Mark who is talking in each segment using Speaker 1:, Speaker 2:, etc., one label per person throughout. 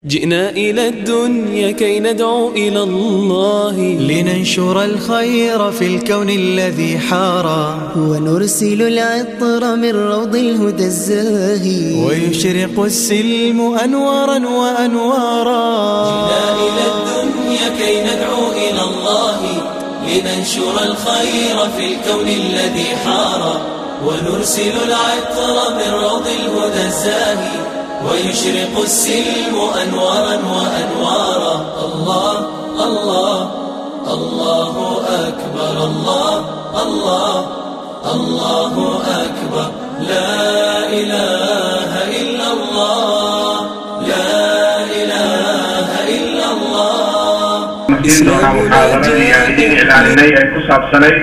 Speaker 1: جئنا إلى الدنيا كي ندعو إلى الله
Speaker 2: لننشر الخير في الكون الذي حارى
Speaker 3: ونرسل العطر من روض الهدى الزاهي
Speaker 2: ويشرق السلم أنوارا وأنوارا
Speaker 1: جئنا إلى الدنيا كي ندعو إلى الله لننشر الخير في الكون الذي حارى ونرسل العطر من روض الهدى الزاهي ويشرق السلم أنوارا وأنوارا الله الله الله أكبر الله الله الله أكبر لا إله إلا الله لا إله إلا الله
Speaker 4: doonaa muxaadaradii aan idin iclaaninay ay ku saabsanayd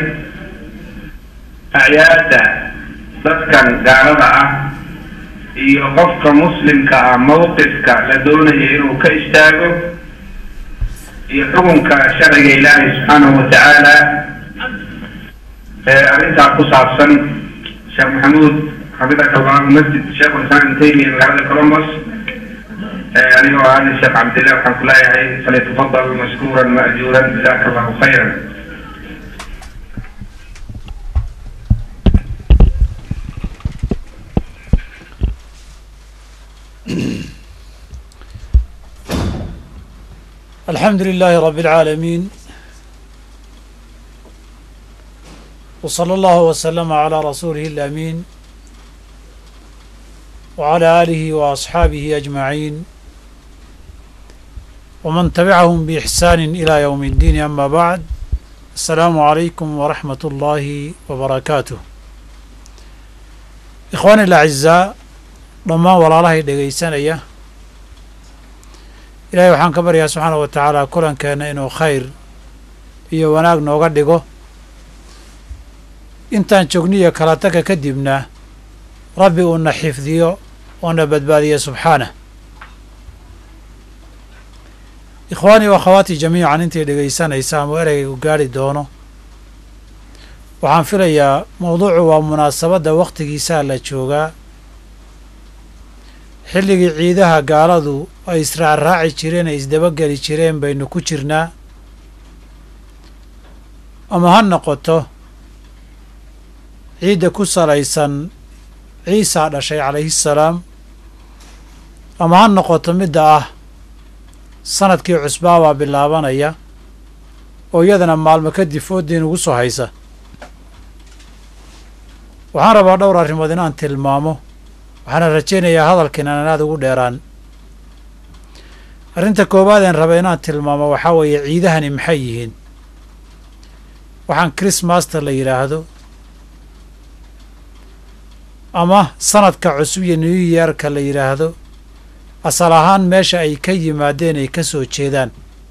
Speaker 4: acyaadda dadkan gaalada ah iyo qofka muslimka ah mawqifka la doonayo inuu ka istaago iyo xukunka sharciga ilaahay subxaanahu wa tacaala ee arrintaa ku saabsan sheekh maxamuud xafidaka allahu masjid sheekh islam ibn taymiya magaalada colombos anigoo ahana sheekh cabdillah waxaan ku leeyahay falyatafadal mashkuuran maajuuran jazaka allahu khayran
Speaker 5: الحمد لله رب العالمين وصلى الله وسلم على رسوله الأمين وعلى آله وأصحابه أجمعين ومن تبعهم بإحسان إلى يوم الدين أما بعد السلام عليكم ورحمة الله وبركاته إخواني الأعزاء ضمان ولا الله دقيسانية ilaahay waxaan ka baryaa subxaana wa tacaala kulankeenna inuu khayr iyo wanaag nooga dhigo intaan joogniyo kala taga kadibna rabbi uuna xifdiyo oona badbaadiya subxaanah ikhwaanii wa akhawaatii jamiican intay dhegaysanaysa ama ereygaygu gaari doono waxaan filayaa mawduucu waa munaasabadda wakhtigiisaa la joogaa xilligii ciidaha gaaladu ay israacraaci jireen ay isdabageli jireen baynu ku jirnaa ama ha noqoto ciidda ku salaysan ciisaa dhashay calayhisalaam ama ha noqoto midda ah sanadkii cusbaabaa bilaabanaya oo iyadana maalmo kadib fooddiin ugu soo haysa waxaan rabaa dhowr arrimood inaan tilmaamo waxaana rajaynayaa hadalkiin aan aad ugu dheeraan arrinta koowaad een raba inaan tilmaamo waxaa weeye ciidahani maxay yihiin waxaan chrismasta la yidhaahdo ama sanadka cusub iyo new yearka la yidhaahdo asal ahaan meesha ay ka yimaadeen ay ka soo jeedaan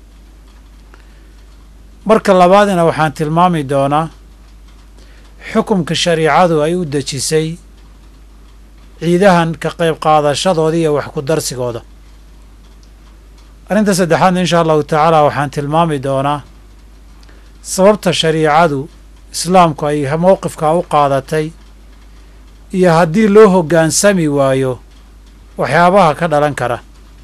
Speaker 5: marka labaadina waxaan tilmaami doonaa xukumka shariicadu ay u dejisay ciidahan ka qayb qaadashadooda iyo wax ku darsigooda arrinta saddexaadna insha allahu tacaala waxaan tilmaami doonaa sababta shariicadu islaamku ay mowqifkaa u qaadatay iyo haddii loo hoggaansami waayo waxyaabaha ka dhalan kara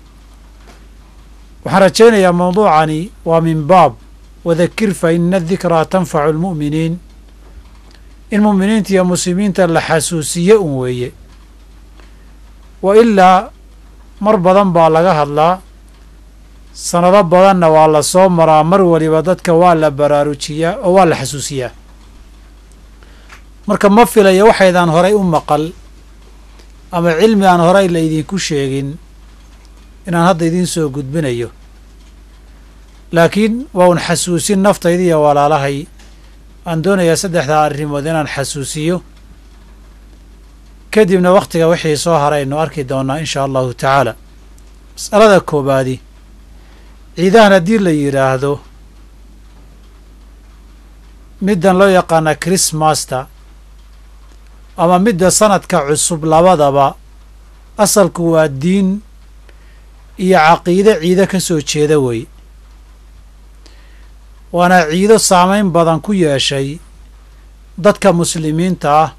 Speaker 5: waxaan rajaynayaa mawduucani waa min baab wadakir fa ina dikraa tanfacu almu'miniin in mu'miniinta iyo muslimiinta la xasuusiye un weeye wa ilaa mar badan baa laga hadlaa sannado badanna waa la soo maraa mar waliba dadka waa la baraarujiyaa oo waa la xasuusiyaa marka ma filaya waxaydaan horay u maqal ama cilmi aan horay la idinku sheegin inaan hadda idiin soo gudbinayo laakiin waa un xasuusin naftayda iyo walaalahay aan doonayaa saddexdaa arrimood inaan xasuusiyo kadibna wakhtiga wixii soo haray aynu arki doonnaa inshaa allahu tacaala mas'alada koowaadi ciidahan haddii la yidhaahdo middan loo yaqaana chrismasta ama midda sanadka cusub labadaba asalku waa diin iyo caqiide ciido ka soo jeeda wey waana ciido saamayn badan ku yeeshay dadka muslimiinta ah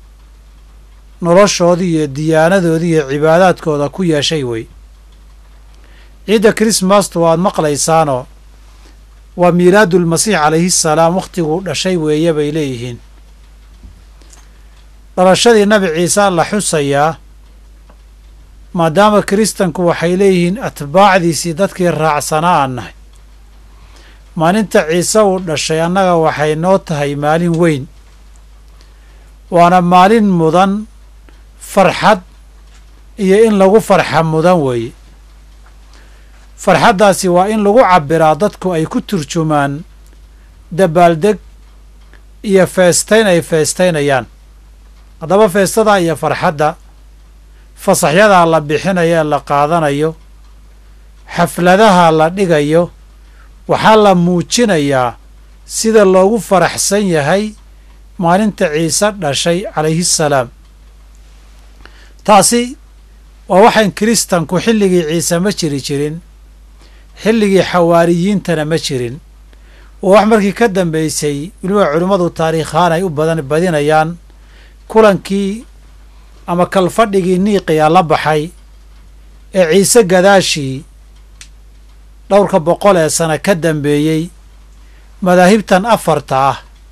Speaker 5: noloshoodii iyo diyaanadoodii iyo cibaadaadkooda ku yeeshay wey ciidda krismastu waad maqlaysaanoo waa miilaadulmasiix calayhi salaam wakhtiguu dhashay weeye bay leeyihiin dhalashadii nabi ciise la xusayaa maadaama kiristanku waxay leeyihiin atbaacdiisii dadkii raacsanaa aan nahay maalinta ciise uu dhashay annaga waxay noo tahay maalin weyn waana maalin mudan farxad iyo in lagu farxa mudan weeye farxaddaasi waa in lagu cabbiraa dadku ay ku turjumaan dabaaldeg iyo feestayn ay feestaynayaan haddaba feestadaa iyo farxadda fasaxyadaa la bixinayo ee la qaadanayo xafladaha la dhigayo waxaa la muujinayaa sida loogu faraxsan yahay maalinta ciise dhashay calayhi salaam taasi waa waxayn kiristanku xilligii ciise ma jiri jirin xilligii xawaariyiintana ma jirin waa wax markii ka dambaysay weliba culimmadu taariikhaan ay u badan badinayaan kulankii ama kalfadhigii niiqiya la baxay ee ciise gadaashii dhowrka boqol ee sano ka dambeeyey madaahibtan afarta ah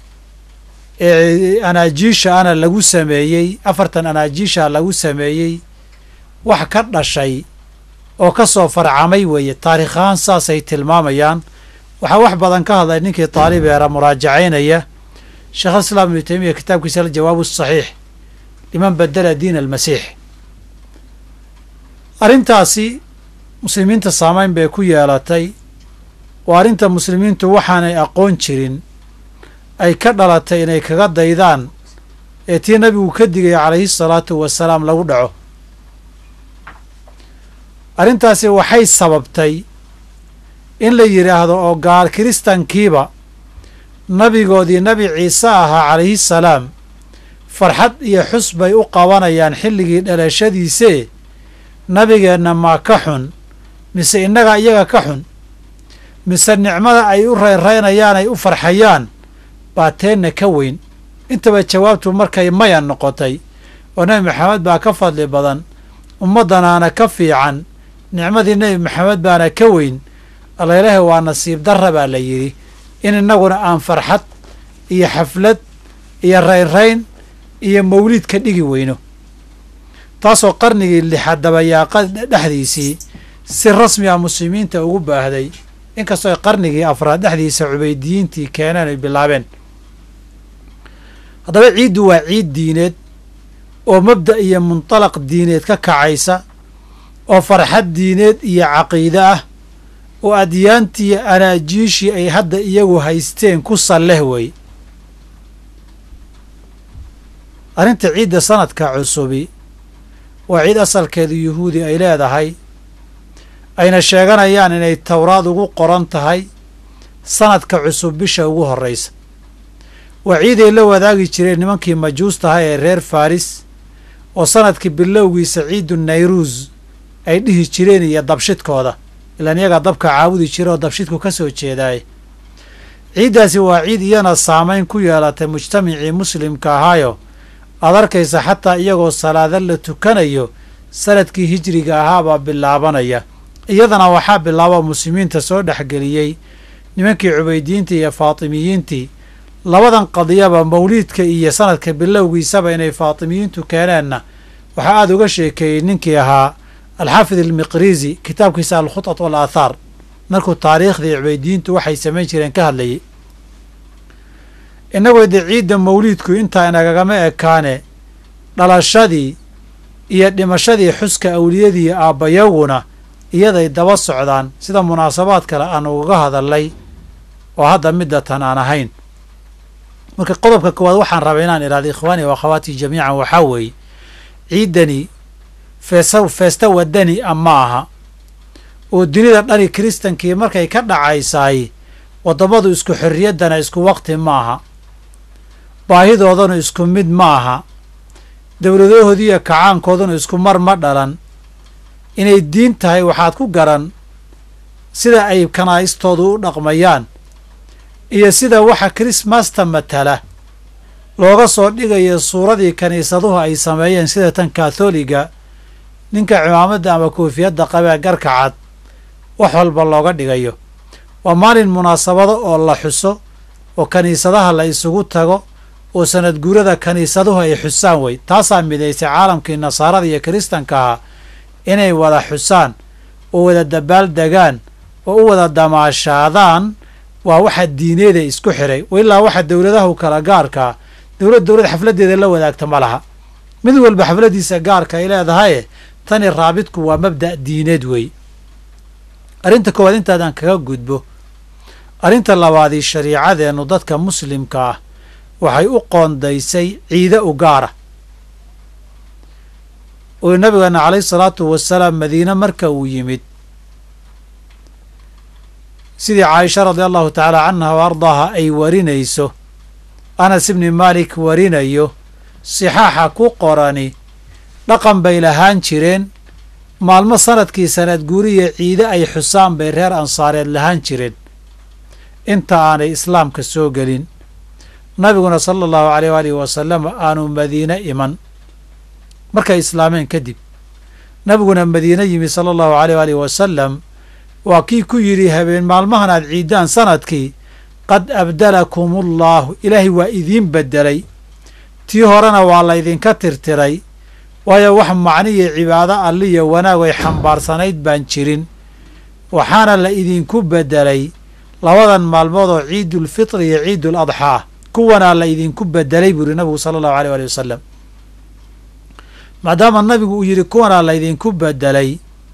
Speaker 5: ee anaajiisha ana lagu sameeyey afartan anaajiisha lagu sameeyey wax ka dhashay oo ka soo farcamay weeye taarikh ahaan saasay tilmaamayaan waxaa wax badan ka hadlay ninkii taalibeera muraajacaynaya sheekh islaam ibnu taymiya kitaabkiisa aljawaabu asaxiix liman badela diin almasiix arrintaasi muslimiinta saamayn bay ku yeelatay oo arrinta muslimiintu waxaanay aqoon jirin ay ka dhalatay inay kaga daydaan ee tii nabigu ka digaya calayhi salaatu wasalaam lagu dhaco arrintaasi waxay sababtay in la yidhaahdo oo gaal kiristankiiba nabigoodii nabi ciise ahaa calayhi salaam farxad iyo xus bay u qabanayaan xilligii dhalashadiisee nabigeenna maa ka xun mise innaga iyaga ka xun mise nicmada ay u rayraynayaan ay u farxayaan baa teenna ka weyn intaba jawaabtu markay maya noqotay oo nebi maxamed baa ka fadli badan ummaddanaana ka fiican nicmadii nebi maxamed baana ka weyn allailaahi waa nasiib darra baa la yidhi in innaguna aan farxad iyo xaflad iyo raynrayn iyo mawliid ka dhigi weyno taasoo qarnigii lixaad dabayaaqa dhexdiisii si rasmi ah muslimiinta ugu baahday inkastoo ay qarnigii afraad dhexdiisa cubaydiyiintii keeneen ay bilaabeen haddaba ciiddu waa ciid diineed oo mabda' iyo muntalaq diineed ka kacaysa oo farxad diineed iyo caqiide ah oo adyaantiiyo anaajiishii ay hadda iyagu haysteen ku salleh wey arrinta ciidda sanadka cusubi waa ciid asalkeedu yuhuudi ay leedahay ayna sheeganayaan inay towraad ugu qoran tahay sanadka cusub bisha ugu horraysa waa ciiday la wadaagi jireen nimankii majuustaha ee reer faris oo sanadkii bilowgiisa ciidu nayruus ay dhihi jireen iyo dabshidkooda ilaan iyagaa dabka caabudi jira oo dabshidku ka soo jeedaay ciiddaasi waa ciid iyana saamayn ku yeelatay mujtamacii muslimka ahaayo aad arkaysa xataa iyagoo salaada la tukanayo sanadkii hijriga ahaabaa bilaabanaya iyadana waxaa bilaaba muslimiinta soo dhexgeliyey nimankii cubaydiyiintii iyo faatimiyiintii labadan qadiyaba mawliidka iyo sanadka bilowgiisaba inay faatimiyiintu keeneenna waxaa aada uga sheekeeyey ninkii ahaa alxaafid almiqrizi kitaabkiisa alkhutat wal aathaar markuu taariikhdii cubaydiyiintu waxay samayn jireen ka hadlayay innagoo dee ciidda mawliidku intaa inagagama ekaane dhalashadii iyo dhimashadii xuska awliyadii aabbayaguna iyaday daba socdaan sida munaasabaad kale aan ugaga hadalnay oo hadda middatan aan ahayn marka qodobka koowaad waxaan rabay inaan idhahdo ikhwaani wa akhawaatii jamiican waxaa weeye ciiddani feesa feesta wadani a ma aha oo dunida dhani kiristankii markay ka dhacaysaay waddamadu isku xorriyaddana isku waqti ma aha baahidoodana isku mid ma aha dowladahoodiiyo kacaankooduna isku mar ma dhalan inay diin tahay waxaad ku garan sida ay kanaa'istoodu u dhaqmayaan iyo sida waxa krismasta matala looga soo dhigayo suuradii kiniisaduhu ay sameeyeen sida tan katholiga ninka cimaamadda ama koofiyadda qabee garka cad wax walba looga dhigayo waa maalin munaasabado oo la xuso oo kiniisadaha la isugu tago oo sanad guurada kiniisaduhu ay xusaan wey taasaa midaysay caalamkii nasaarada iyo kiristanka ahaa inay wada xusaan oo wada dabaal degaan oo u wada damaashaadaan waa waxa diineeda isku xiray ilaa waxa dowladahu kala gaarkaa dowlad dowlad xafladdeeda la wadaagta ma laha mid walba xafladdiisa gaarka ay leedahaye tani raabidku waa mabda' diineed wey arrinta koowaad intaadaan kaga gudbo arrinta labaadii shariicadeennu dadka muslimka ah waxay u qoondaysay ciide u gaara uu nabigeena calayhi salaatu wasalaam madiine marka uu yimid sidii caaisha radia allahu tacaala canha wa ardaaha ay warinayso anas ibni maalik warinayo sixaaxa ku qorani dhaqan bay lahaan jireen maalmo sanadkii sanad guuriya ciide ay xusaan bay reer ansaareed lahaan jireen inta aanay islaamka soo gelin nabiguna sala allahu aleyh waalihi wasalam aanu madiine iman markay islaameen kadib nabiguna madiine yimi sala allahu aleyh waalihi wasalam waa kii ku yidhi habeen maalmahan aad ciiddaan sanadkii qad abdalakum allaahu ilaahay waa idiin beddelay tii horena waa laydinka tirtiray waayo wax macniyo cibaado alliyo wanaag ay xambaarsanayd baan jirin waxaana la idinku beddelay labadan maalmood oo ciidulfitri iyo ciidul adxaa kuwanaa la idinku beddelay buu yihi nabigu sala allahu aleyh waali wasalam maadaama nabigu uu yidhi kuwanaa laydinku beddelay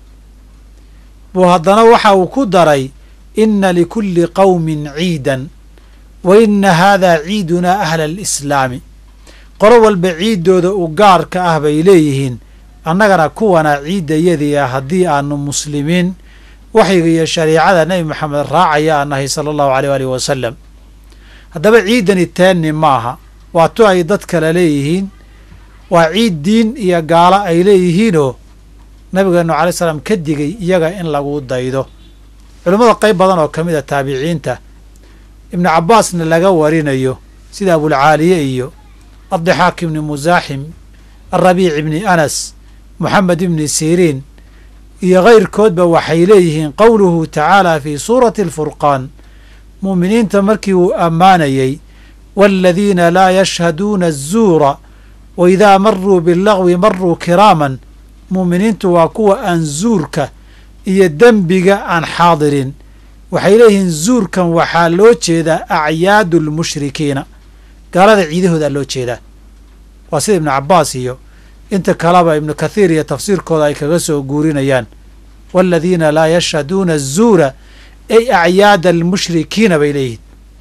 Speaker 5: buu haddana waxa uu ku daray inna likulli qowmin ciidan wa inna haadaa ciidunaa ahla alislaami qolo walba ciiddooda u gaarka ah bay leeyihiin annagana kuwanaa ciiddayadii ah haddii aanu muslimiin waxyiga iyo shariicada nebi maxamed raacaya aan nahay sala allahu aleyh waalihi wasalam haddaba ciiddani teenni maaha waa tu ay dad kale leeyihiin waa ciid diin iyo gaalo ay leeyihiinoo nabigeennu calay salaam ka digay iyaga in lagu daydo culimmada qayb badan oo ka mid a taabiciinta ibnu cabbaasna laga warinayo sida abulcaaliye iyo addaxaak ibni musaaxim alrabiic ibni anas moxamed ibni siriin iyo kayrkoodba waxay leeyihiin qowluhu tacaala fii suurati alfurqaan mu'miniinta markii uu ammaanayey waaladiina laa yashhaduuna azuura wa idaa maruu bilagwi maruu kiraaman mu'miniintu waa kuwa aan zuurka iyo dembiga aan xaadirin waxay leeyihiin zuurkan waxaa loo jeedaa acyaadu lmushrikiina gaalada ciidahoodaa loo jeedaa waa sida ibnu cabbaas iyo inta kaleba ibnu kathiir iyo tafsiirkooda ay kaga soo guurinayaan waaladiina laa yashhaduuna azuura ay acyaada almushrikiina bay leeyihiin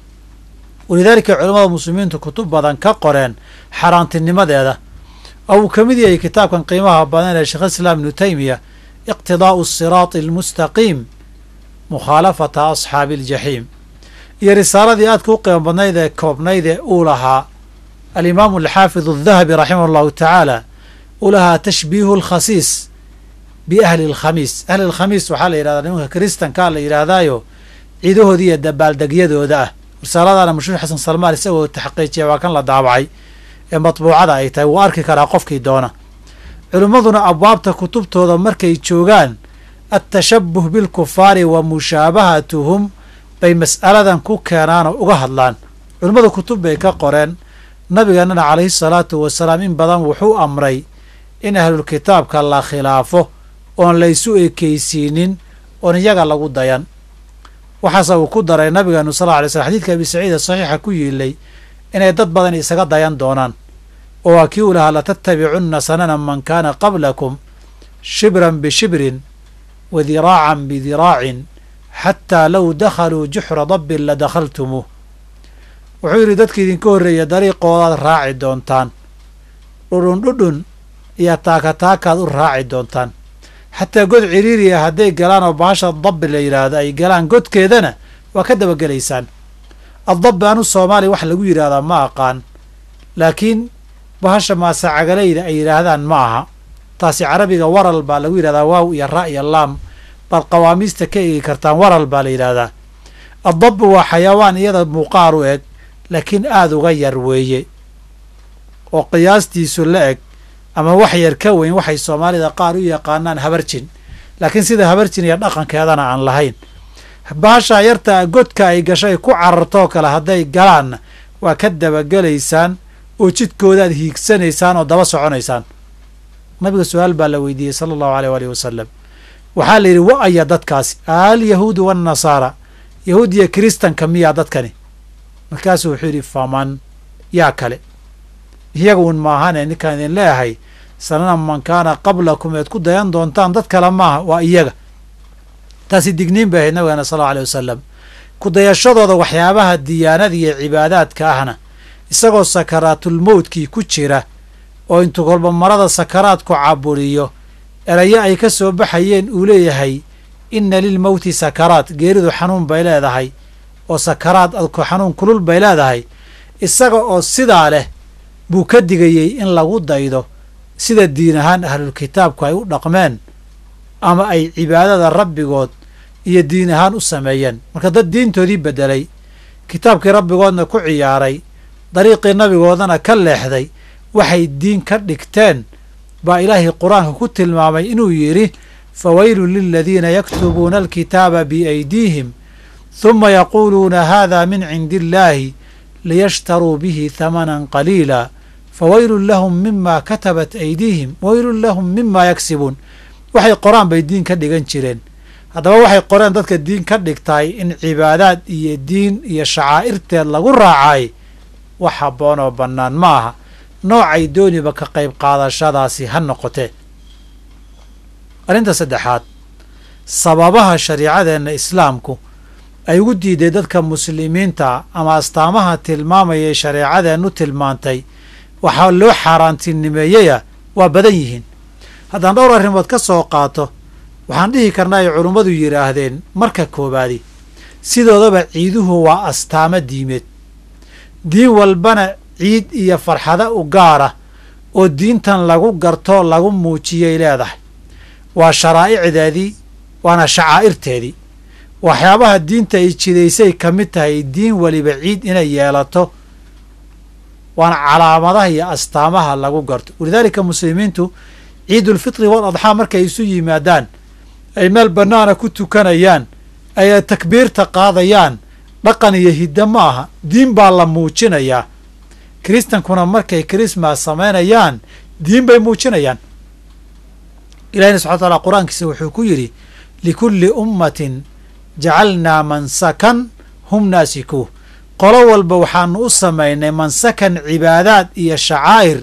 Speaker 5: walidaalika culamada muslimiintu kutub badan ka qoreen xaaraantinimadeeda oo uu ka mid yahay kitaabkan qiimaha badan ee sheekh islaam ibnu taymiya iqtidaa'u asiraati almustaqiim mukhaalafata asxaabi aljaxiim iyo risaaladii aadka u qiimo badnayd ee koobnayd ee uu lahaa alimaamu alxaafid aldahabi raximah allahu tacaala uu lahaa tashbiihu alkhasiis biahli alkhamiis ahli alkhamiis waxaa la yidhahdaa nimanka kiristankaa la yidhaahdaayo ciidahoodii iyo dabaaldegyadooda ah risaaladaana mashhuur xasan salmaan isagoo taxqiijiya waa kan la daabacay ee matbuucada ay tahay wuu arki karaa qofkii doona culimmaduna abwaabta kutubtooda markay joogaan atashabuh bilkufaari wa mushaabahatuhum bay mas'aladan ku keenaan oo uga hadlaan culimmadu kutub bay ka qoreen nabigeennana calayhi salaatu wasalaam in badan wuxuu amray in ahlulkitaabka la khilaafo oon laysu ekeysiinin oon iyaga lagu dayan waxaase uu ku daray nabigeenu sal lla ly slm xadidka abi saciid saxiixa ku yiilay inay dad badan isaga dayan doonaan oo waa kii uu lahaa latattabicunna sanana man kaana qablakum shibran bishibrin wa diraacan bidiraacin xataa low dakhaluu juxra dabbin la dakhaltumuuh wuxuu yidhi dadka idinka horreeya dariiqoodaad raaci doontaan dhudhun dhudhun iyo taakataakaad u raaci doontaan xataa god ciriiriya hadday galaan oo baasha dabbi la yidhaahdo ay galaan godkeedana waa ka dabagelaysaan addabbi anu soomaaliya wax lagu yidhaahdaa ma aqaan laakiin bahasha maasacagalayda ay yidhaahdaan ma aha taasi carabiga waral baa lagu yidhahdaa waaw iyo ra iyo laam baad qawaamiista ka eegi kartaan waral baa la yidhaahdaa addabbi waa xayawaan iyada muuqaar u eg laakiin aada uga yar weeye oo qiyaastiisu la eg ama wax yar ka weyn waxay soomaalida qaar u yaqaanaan habarjin laakiin sida habarjin iyo dhaqankeedana aan lahayn baashaa yarta godka ay gashay ku carartoo kale hadday galaanna waa ka dabagelaysaan oo jidkoodaad hiigsanaysaan oo daba soconaysaan nabiga su-aal baa la weydiiyey sala allahu aleyh waalihi wasalam waxaa la yidhi wa aya dadkaasi alyahuudu waannasaara yahuud iyo kiristanka miyaa dadkani markaasuu wuxuu yidhi faman yaa kale iyaga un maahane ninkaan idin leeyahay sanana man kaana qablakum eed ku dayan doontaan dad kale maaha waa iyaga taasi digniin bay ahayd nabigeena sal allau aleyh wasalam ku dayashadooda waxyaabaha diyaanada iyo cibaadaadka ahna isagoo sakaraatulmowtkii ku jira oo intuu kolba marada sakaraadku caburiyo erayo ay ka soo baxayeen uu leeyahay inna lilmowti sakaraat geeridu xanuun bay leedahay oo sakaraad adku xanuun kulul bay leedahay isaga oo sidaa leh buu ka digayey in lagu daydo sida diin ahaan ahlulkitaabku ay u dhaqmeen ama ay cibaadada rabbigood iyo diin ahaan u sameeyeen marka dad diintoodii beddelay kitaabkii rabbigoodna ku ciyaaray dariiqii nabigoodana ka leexday waxay diin ka dhigteen baa ilaahay qur-aanka ku tilmaamay inuu yidhi fawaylun liladiina yaktubuuna alkitaaba biaydiihim huma yaquuluuna haada min cindi illaahi liyashtaruu bihi hamanan qaliila fawaylun lahum mima katabat aydiihim waylun lahum mima yaksibuun waxay qoraan bay diin ka dhigan jireen haddaba waxay qoreen dadka diin ka dhigtaay in cibaadaad iyo diin iyo shacaa'irteed lagu raacay wax habboon oo bannaan ma aha noocay dooniba ka qayb qaadashadaasi ha noqotee arrinta saddexaad sababaha shariicadeenna islaamku ay ugu diiday dadka muslimiinta ama astaamaha tilmaamayay shareecadeennu tilmaantay waxaa loo xaaraantinimeeyeya waa badan yihiin haddaan dhowr arrimood ka soo qaato waxaan dhihi karnaa ay culummadu yidhaahdeen marka koowaadi sidoodaba ciiduhu waa astaamo diimeed diin walbana ciid iyo farxado u gaara oo diintan lagu garto lagu muujiyay leedahay waa sharaa'icdeedii waana shacaa'irteedii waxyaabaha diinta ay jidaysay ka mid tahay diin weliba ciid inay yeelato waana calaamadaha iyo astaamaha lagu garto walidaalika muslimiintu ciidulfitri wal adxaa markay isu yimaadaan ay meel bannaana ku tukanayaan ay takbiirta qaadayaan dhaqan iyo hiddo ma aha diin baa la muujinayaa kiristankuna markay krismas samaynayaan diin bay muujinayaan ilahina subxana wataala qur-aankiisa wuxuu ku yidhi likulli ummatin jacalnaa mansakan hum naasikuuh qolo walba waxaanu u samaynay mansakan cibaadaad iyo shacaa'ir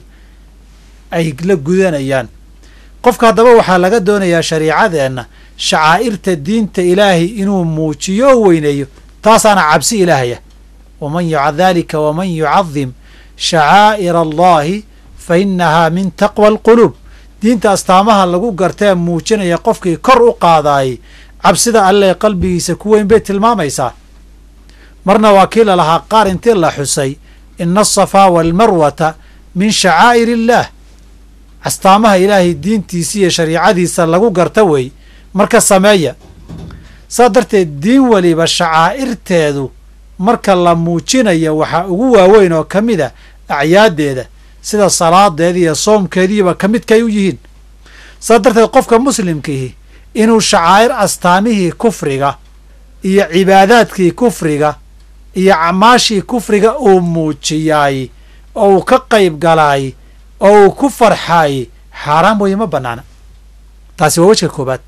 Speaker 5: ay la gudanayaan qofka haddaba waxaa laga doonayaa shariicadeenna shacaa'irta diinta ilaahay inuu muujiyo oo weyneeyo taasaana cabsi ilaahaya waman daalika waman yucadim shacaa'ira allahi fa innahaa min taqwa alquluub diinta astaamaha lagu gartee muujinaya qofkii kor u qaadaayay cabsida alleh qalbigiisa ku weyn bay tilmaamaysaa marna waa kii lalahaa qaar intii la xusay ina asafaa waalmarwata min shacaa'ir illaah astaamaha ilaahay diintiisa iyo shariicadiisa lagu garta wey marka sameeya saas darteed diin weliba shacaa'irteedu marka la muujinayo waxaa ugu waaweyn oo ka mid a acyaaddeeda sida salaadeeda iyo soomkeediiba ka midkay u yihiin saas darteed qofka muslimkiihi inuu shacaa'ir astaamihii kufriga iyo cibaadaadkii kufriga iyo camaashii kufriga uu muujiyaay oo uu ka qayb galaay oo uu ku farxaay xaaraan weeye ma bannaana taasi waa wejka koobaad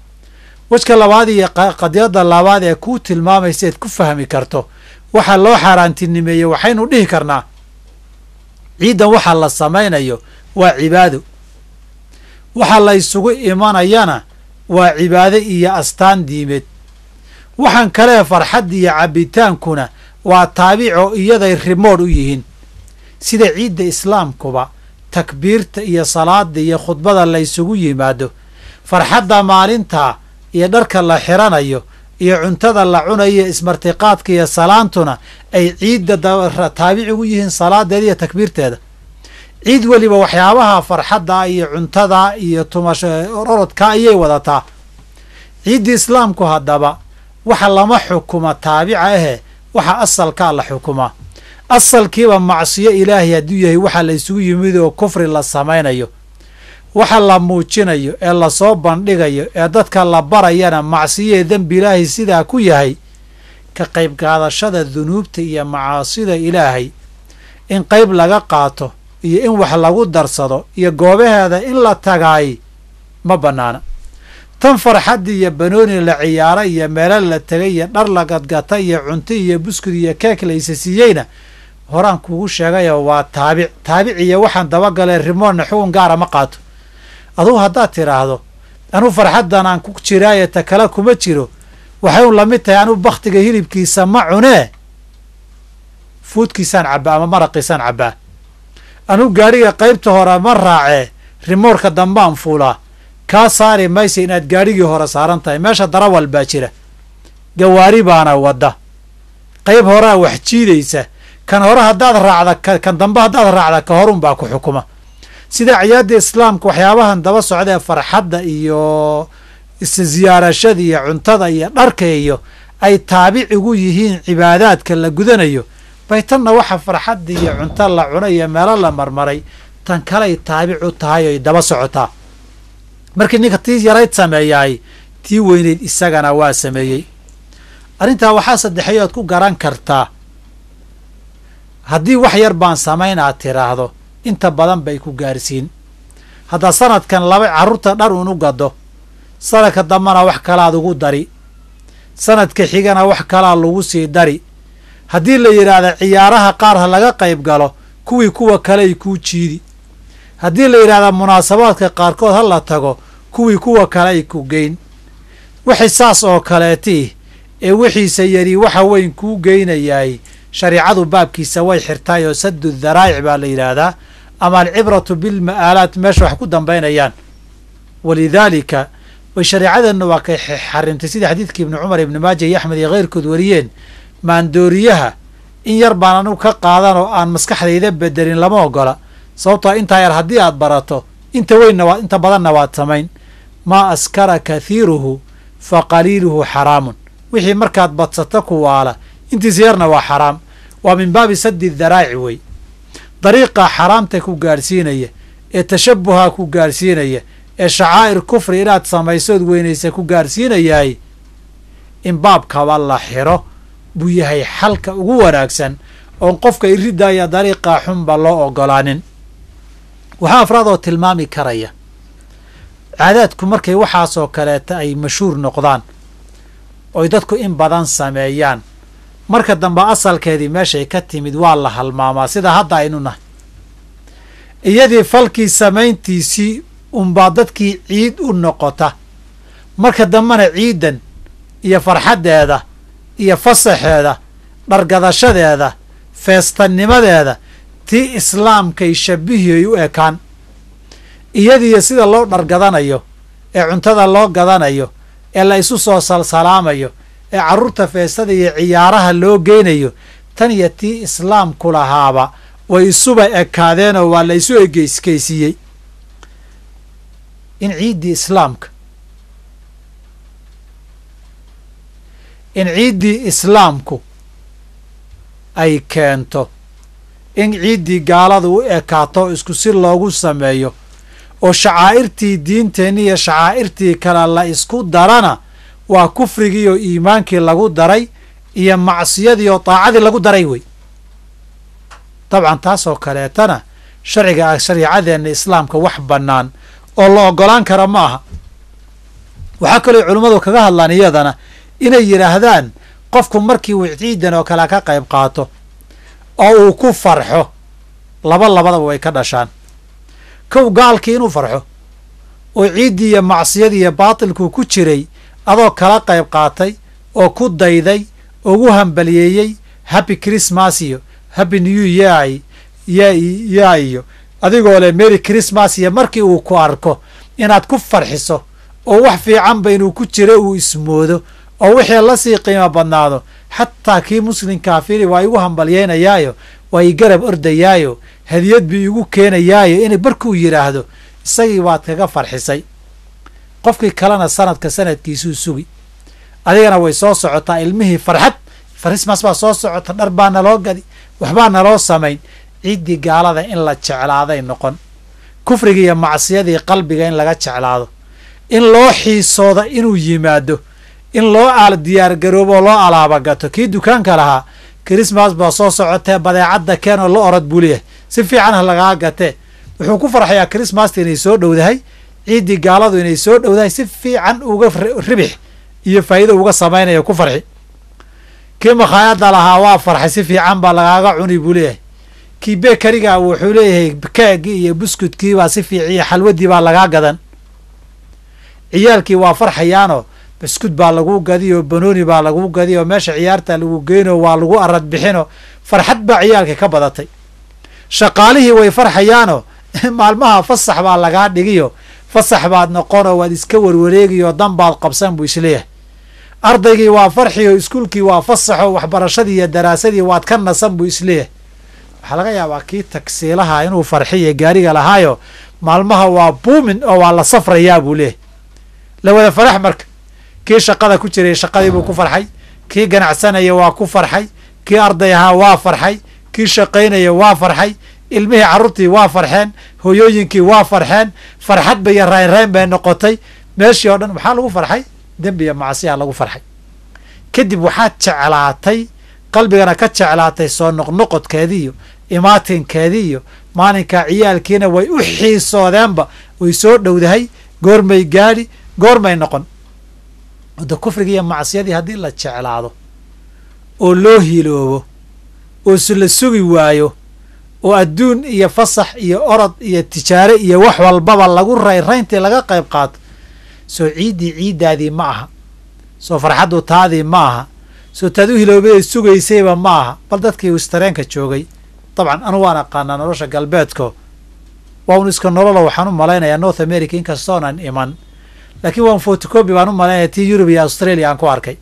Speaker 5: wejka labaad iyo qadiyadda labaad ee kuu tilmaamaysa eed ku fahmi karto waxaa loo xaaraantinimeeyey waxaynu dhihi karnaa ciiddan waxaa la samaynayo waa cibaado waxa la ysugu imanayana waa cibaado iyo astaan diimeed waxaan kalee farxadda iyo cabbitaankuna waa taabico iyaday rimoodh u yihiin sida ciidda islaamkuba takbiirta iyo salaada iyo khudbada la ysugu yimaado farxadda maalintaa iyo dharka la xiranayo iyo cuntada la cunayo ismartiqaadka iyo salaantuna ay ciidda taabici u yihiin salaadeeda iyo takbiirteeda ciid weliba waxyaabaha farxadda iyo cuntada iyo tumasho orodka ayay wadataa ciiddii islaamku haddaba waxa lama xukuma taabica ahe waxa asalkaa la xukumaa asalkiiba macsiyo ilaahay hadduu yahay waxaa la isugu yimid oo kufri la samaynayo waxa la muujinayo ee lasoo bandhigayo ee dadka la barayana macsiyo ee dembi ilaahay sidaa ku yahay ka qayb qaadashada dunuubta iyo macaasida ilaahay in qayb laga qaato iyo in wax lagu darsado iyo goobaheeda in la tagaay ma bannaana tan farxaddi iyo banooni la ciyaaro iyo meelo la tegay iyo dhar la gadgata iyo cunto iyo buskud iyo keek la isa siiyeyna horaan kugu sheegayo waa taabic taabic iyo waxaan dabagalee rimoonna xugun gaara ma qaato adugu haddaad tidhaahdo anuu farxaddan aan ku jiraaye ta kale kuma jiro waxay un lamid tahay anuu bakhtiga hilibkiisa ma cunee fuudkiisaan cabbaa ama maraqiisaan cabbaa anuu gaadhiga qaybta hore ma raacee rimoorka dambaan fuulaa kaa saari maysa inaad gaadhigii hore saaran tahay meesha darawal baa jira gawaari baana wadda qayb horaa wax jiidaysa kan hore haddaad raacda kan dambe haddaad raacda ka horun baa ku xukuma sida ciyaadda islaamka waxyaabahan daba socda ee farxadda iyo isziyaarashada iyo cuntada iyo dharka iyo ay taabicigu yihiin cibaadaadka la gudanayo bay tanna waxa farxadda iyo cunto la cuno iyo meelo la marmaray tan kaley taabic u tahay oy daba socotaa markii ninka tii yarayd sameeyaay tii weyneyd isagana waa sameeyey arrintaa waxaa saddexeeyo oad ku garan kartaa haddii wax yar baan samayn aad tiraahdo inta badan bay ku gaarsiin haddaad sanadkan laba carruurta dhar un u gado sanadka dambana wax kalaad ugu dari sanadka xigana wax kalaa lagu sii dari haddii la yidhaahda ciyaaraha qaar ha laga qayb galo kuwii kuwa kaley kuu jiidi haddii la yidhahda munaasabaadka qaarkood ha la tago kuwii kuwa kale ay ku geyn wixii saas oo kaleetii ee wixiisa yari waxa weyn kuu geynayaay shariicadu baabkiisa way xirtaay oo saddu daraa'ic baa la yidhaahdaa ama alcibratu bilma'aalaat meesha wax ku dambaynayaan walidaalika way shareicadeenna waa kay xarimtay sida xadiidkii ibni cumar ibni maaja iyo axmed iyo keyrkood wariyeen maandooriyaha in yar baan anugu ka qaadan oo aan maskaxdayda bedelin lama ogola sababtoo intaa yar haddii aad barato inta weynna waa inta badanna waad samayn maa askara kathiiruhu fa qaliiluhu xaraamun wixii markaad badsato kuwaala intiisa yarna waa xaraam waa min baabi saddi daraa'ic wey dariiqa xaraamta ku gaadhsiinaya ee tashabuha ku gaadhsiinaya ee shacaa'ir kufri inaad samaysood weynaysa ku gaadhsiinayaay in baabkaba la xiro buu yahay xalka ugu wanaagsan oon qofka iridaya dariiqa xunba loo ogolaanin waxaa afraadoo tilmaami karaya caadaadku markay waxaasoo kaleeta ay mashhuur noqdaan oy dadku in badan sameeyaan marka dambe asalkeedii meeshay ka timid waa la halmaamaa sida hadda aynu nahay iyadii falkii samayntiisii unbaa dadkii ciid u noqota marka dambena ciidan iyo farxaddeeda iyo fasaxeeda dhargadashadeeda feestanimadeeda tii islaamkay shabbihiyay u ekaan iyadiiyo sida loo dhargadanayo ee cuntada loo gadanayo ee la isu soo salsalaamayo ee carruurta feestada iyo ciyaaraha loo geynayo tan iyo tii islaamku lahaaba way isuba ekaadeenoo waa la isu egeyskeysiiyey in ciiddii islaamka in ciiddii islaamku ay keento in ciiddii gaaladu u ekaato isku si loogu sameeyo oo shacaa'irtii diinteenni iyo shacaa'irtii kale la isku darana waa kufrigii oo iimaankii lagu daray iyo macsiyadii oo daacadii lagu daray wey dabcan taasoo kaleetana sharciga shariicadeenna islaamka wax bannaan oo la oggolaan kara ma aha waxaa kaloo culummadu kaga hadlaan iyadana inay yidhaahdaan qofku markii uu ciidan oo kale ka qayb qaato oo uu ku farxo laba labadaba way ka dhashaan kow gaalkii inuu farxo oo ciiddii iyo macsiyadii iyo baatilkuu ku jiray adoo kala qayb qaatay oo ku dayday ugu hambaliyeeyey happy christmas iyo happy new year ya iyo adigoo leh merry christmas iyo markii uu ku arko inaad ku farxiso oo wax fiicanba inuu ku jiro uu ismoodo oo wixii lasii qiimo badnaado xataa kii muslimkaa fili waa igu hambalyeynayaayo waa ii garab ordayaayo hadiyad bii igu keenayaayo in markuu yidhaahdo isagii waad kaga farxisay qofkii kalena sanadka sanadkiisuu sugi adigana way soo socotaa ilmihii farxad farismas baa soo socota dhar baa naloo gadi waxbaa naloo samayn ciiddii gaalada in la jeclaaday noqon kufriga iyo macsiyadii qalbiga in laga jeclaado in loo xiisooda inuu yimaado in loo aal diyaargaroobo loo alaabagato kii dukaanka lahaa krismas baa soo socotee badeecadda keen oo la orod buu leeyahay si fiican ha lagaa gatee wuxuu ku farxayaa krismasta inay soo dhowdahay ciiddii gaaladu inay soo dhowdahay si fiican uga ribix iyo faa'iido uga samaynaya ku farxi kii makhaayadda lahaa waa farxay si fiican baa lagaaga cuni buu leeyahay kii bekariga wuxuu leeyahay keegii iyo buskudkii baa si fiic iyo xalwadii baa lagaa gadan ciyaalkii waa farxayaanoo buskud baa lagu gadiyo banooni baa lagu gadiyo meesha ciyaarta lagu geyno waa lagu arad bixino farxad baa ciyaalka ka badatay shaqaalihii way farxayaanoo maalmaha fasax baa lagaa dhigiyo fasax baad noqonoo waad iska warwareegiyo dan baad qabsan buu isleeyahay ardaygii waa farxiyo iskuulkii waa fasaxo waxbarashadii iyo daraasadii waad ka nasan buu isleeyahay waxaa laga yaabaa kii tagsiilaha inuu farxiyo gaariga lahaayo maalmaha waa buumin oo waa la safrayaa buu leeyahay la wada farax marka kii shaqada ku jiray shaqadii buu ku farxay kii ganacsanaya waa ku farxay kii arday ahaa waa farxay kii shaqaynaya waa farxay ilmihii carruurtii waa farxeen hoyooyinkii waa farxeen farxadba iyo raynrayn bay noqotay meeshii oo dhan waxaa lagu farxay dembi iyo macsiyaa lagu farxay kadib waxaad jeclaatay qalbigana ka jeclaatay soo noqnoqodkeedii iyo imaatinkeedii iyo maalinkaa ciyaalkiina way u xiisoodeenba way soo dhowdahay goormay gaadhi goormay noqon wada kufriga iyo macsiyadii haddii la jeclaado oo loo hiloobo oo la sugi waayo oo adduun iyo fasax iyo orod iyo tijaare iyo wax walbaba lagu rayrayntii laga qayb qaato soo ciiddii ciiddaadii ma aha soo farxaddu taadii ma aha soo taad u hiloobay sugaysayba ma aha bal dadkii wistareenka joogay dabcan anu waan aqaanaa nolosha galbeedko waa un iska nololo waxaan u malaynayaa north america inkastoonan iman laakiin waan fotocobi baan u malaynaya tii yurub iyo australia aan ku arkay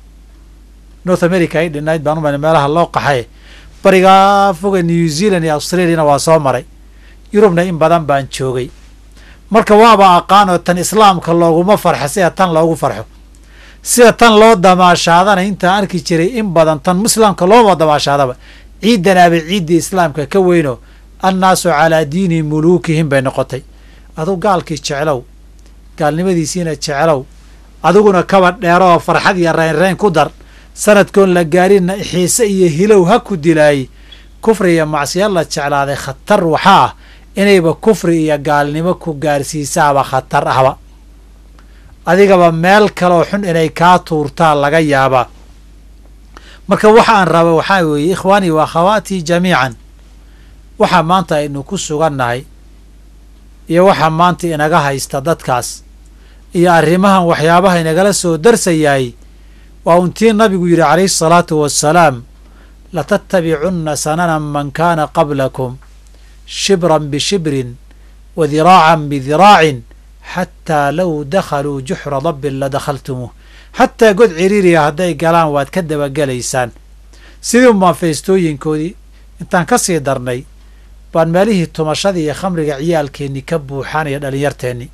Speaker 5: north america ay dhinayd baan u malay meelaha loo qaxay barigaa foga new zealand iyo australiana waa soo maray yurubna in badan baan joogay marka waaba aqaanoo tan islaamka looguma farxo sida tan loogu farxo sida tan loo damaashaadana intaan arki jiray in badan tan muslimka looma damaashaadaba ciidanaaba ciiddii islaamka ka weyno annaasu calaa diini muluukihim bay noqotay aduu gaalkii jeclow gaalnimadiisiina jeclow adiguna kaba dheero oo farxad iyo raynrayn ku dar sanadkoon la gaarinna xiise iyo hilow ha ku dilaayey kufri iyo macsiya la jeclaaday khatar waxaa ah inayba kufri iyo gaalnimo ku gaarsiisaaba khatar ahba adigaba meel kaloo xun inay kaa tuurtaa laga yaabaa marka waxa aan raba waxaa weeye ikhwaanii wa akhawaatii jamiican waxaa maanta aynu ku sugannahay iyo waxaa maanta inaga haysta dadkaas iyo arrimahan waxyaabaha inagala soo darsayahay waa untii nabigu yidhi calayhi asalaatu wassalaam latattabicunna sanana man kaana qablakum shibran bishibrin wa diraacan bidiraacin xataa low dakhaluu juxra dabbin la dakhaltumuuh xataa god ciriiriya hadday galaan waad ka dabagelaysaan sidii umaan feestooyinkoodii intaan ka sii darnay baan meelihii tumashadii iyo khamriga ciyaalkeennii ka buuxaan iyo dhalinyarteennii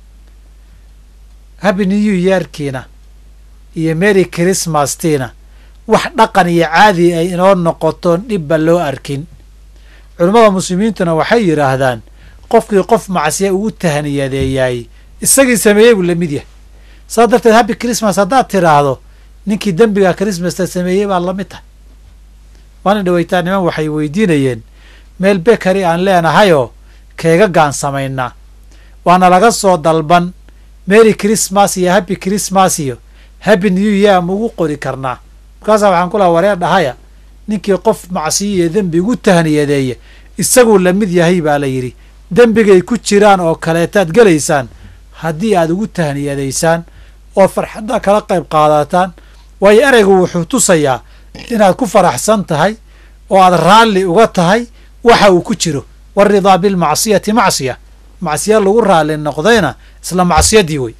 Speaker 5: habi new yearkiina iyo mary chrismastiina wax dhaqan iyo caadi ay inoo noqotoon dhibba loo arkin culammada muslimiintuna waxay yidhaahdaan qofkii qof macsiya ugu tahniyadeeyaay isagii sameeyey buu la mid yahay saas darteed happy christmas haddaad tidhaahdo ninkii dembiga chrismasta sameeyey baa lamid tahay maalin dhaweytaa niman waxay weydiinayeen meel bekari aan leenahayoo keega gaan samaynaa waana laga soo dalban mary christmas iyo happy christmas iyo happy new year ma ugu qori karnaa markaasaa waxaan ku laha wareer dhahaya ninkii qof macsiyo iyo dembi ugu tahniyadeeya isaguu la mid yahay baa la yidhi dembigay ku jiraan oo kaleetaad gelaysaan haddii aad ugu tahniyadaysaan oo farxadda kala qayb qaadataan waayo ereygu wuxuu tusayaa inaad ku faraxsan tahay oo aad raalli uga tahay waxa uu ku jiro waridaa bilmacsiyati macsiya macsiya lagu raalli noqdayna isla macsiyadii wey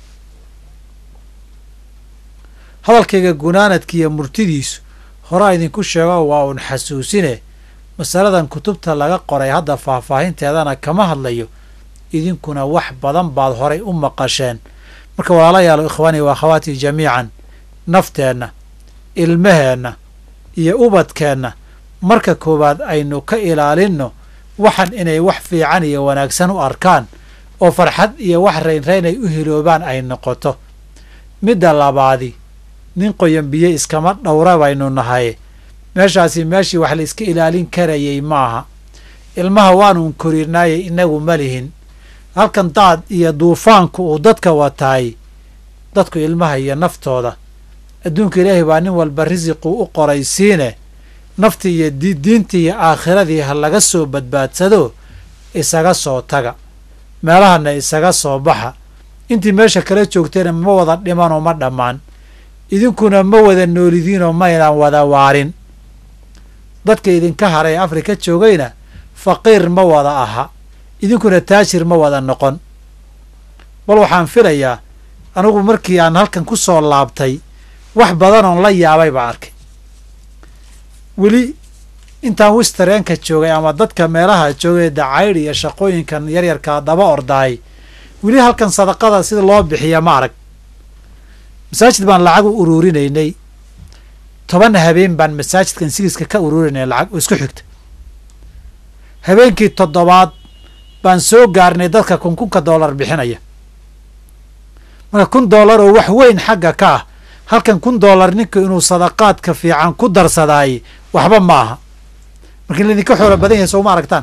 Speaker 5: hadalkayga gunaanadkiiyo murtidiisu horaa idinku sheego waa uun xasuusine masaladan kutubta laga qoray hadda faahfaahinteedana kama hadlayo idinkuna wax badan baad horay u maqasheen marka walaalayaalo ikhwaanii wa akhawaatii jamiican nafteenna ilmaheenna iyo ubadkeenna marka koowaad aynu ka ilaalinno waxan inay wax fiican iyo wanaagsan u arkaan oo farxad iyo wax raynrayn ay u hiloobaan ay noqoto midda labaadi nin qoyan biyo iskama dhowra baynu nahay meeshaasi meeshii wax la iska ilaalin karayay maaha ilmaha waanuun korinaaye inagu ma lihin halkan daad iyo duufaanku uu dadka wataay dadku ilmaha iyo naftooda adduunka ilaahay baa nin walba risiquu u qoraysiine naftii iyo diintii iyo aakhiradii ha laga soo badbaadsado isaga soo taga meelahana isaga soo baxa intii meesha kala joogtayna ma wada dhimanoo ma dhammaan idinkuna ma wada noolidiinoo maynaan wada waarin dadka idinka haray ee afrika joogayna faqiir ma wada aha idinkuna taajir ma wada noqon bal waxaan filayaa anigu markii aan halkan ku soo laabtay wax badanoon la yaabay baan arkay weli intaan wistareenka joogay ama dadka meelaha joogay dacaydh iyo shaqooyinkan yaryarkaa daba ordaay weli halkan sadaqada sida loo bixiya ma arag masaajid baan lacag u uruurinaynay toban habeen baan masaajidkan sigiska ka uruurinay lacag oo isku xigta habeenkii toddobaad baan soo gaarnay dadka kun kunka doolar bixinaya marka kun doolar oo wax weyn xagga ka ah halkan kun doolar ninka inuu sadaqaadka fiican ku darsadaay waxba ma aha marka in laydinka xoolo badan yahay sooma aragtaan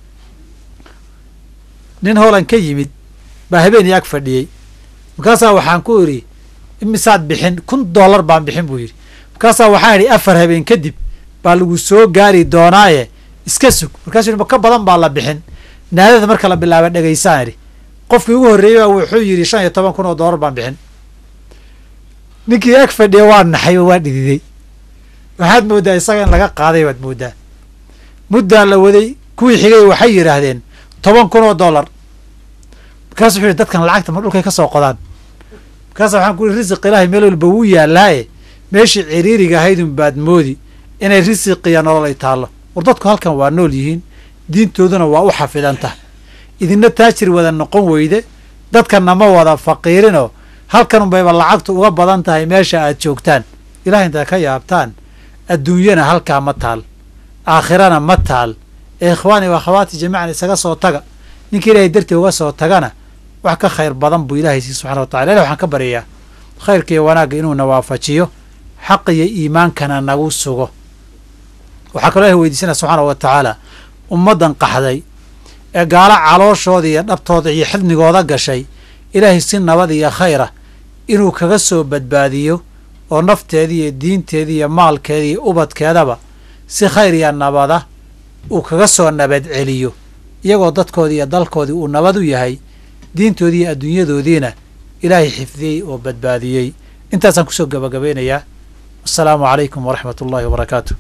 Speaker 5: nin hoolan ka yimid baa habeenii ag fadhiyey markaasaa waxaan ku idhi imisaad bixin kun doolar baan bixin buu yidhi markaasaa waxaan idhi afar habeen kadib baa lagu soo gaari doonaaye iska sug markaasuu yidhi ma ka badan baa la bixin naadada marka la bilaaba dhegaysaan idhi qofkii ugu horreeyey baa wuxuu yidhi shan iyo toban kun oo doolar baan bixin ninkii ag fadhiya waa naxay oo waa dhididay waxaad mooddaa isaga in laga qaaday baad mooddaa muddaa la waday kuwii xigay waxay yidhaahdeen toban kun oo dollar markaasu wuxuu yidhi dadkan lacagta ma dhulkay ka soo qodaan markaasa waxaan ku yihi risiq ilaahay meel walba wuu yaallaaye meeshii ciriiriga ahaydun baad moodi inay risiqiya nolol ay taallo war dadku halkan waa nool yihiin diintooduna waa u xafidan tahay idinna taajir wada noqon weyde dadkanna ma wada faqiirinoo halkan unbayba lacagtu uga badan tahay meesha aad joogtaan ilahay intaad ka yaabtaan adduunyana halkaa ma taal aakhirana ma taal ee ikhwaani wa akhawaati jamiican isaga soo taga ninka ilaahay dartii uga soo tagana wax ka khayr badan buu ilaahay sii subxana wa tacala ilah waxaan ka baryayaa khayrka iyo wanaagga inuuna waafajiyo xaq iyo iimaankana nagu sugo waxaa kaloo ilahay weydiisanaya subxaana wa tacaala ummaddan qaxday ee gaalo calooshooda iyo dhabtooda iyo xidnigooda gashay ilaahay si nabad iyo khayra inuu kaga soo badbaadiyo oo nafteeda iyo diinteeda iyo maalkeeda iyo ubadkeedaba si khayr iyo nabada uu kaga soo nabad celiyo iyagoo dadkoodii iyo dalkoodii uu nabad u yahay diintoodii iyo adduunyadoodiina ilaahay xifdiyey oo badbaadiyey intaasaan kusoo gabagabaynayaa assalaamu calaykum waraxmat ullahi wabarakaatu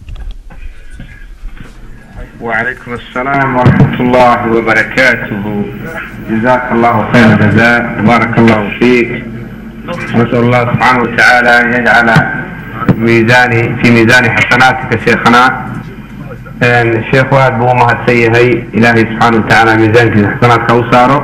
Speaker 4: وعليكم السلام ورحمة الله وبركاته جزاك الله خير الجزاء بارك الله فيك نسأل الله سبحانه وتعالى أن يجعل ميزاني في ميزان حسناتك شيخنا الشيخ واد بو مهد سيهي إلهي سبحانه وتعالى ميزانك حسناتك وساره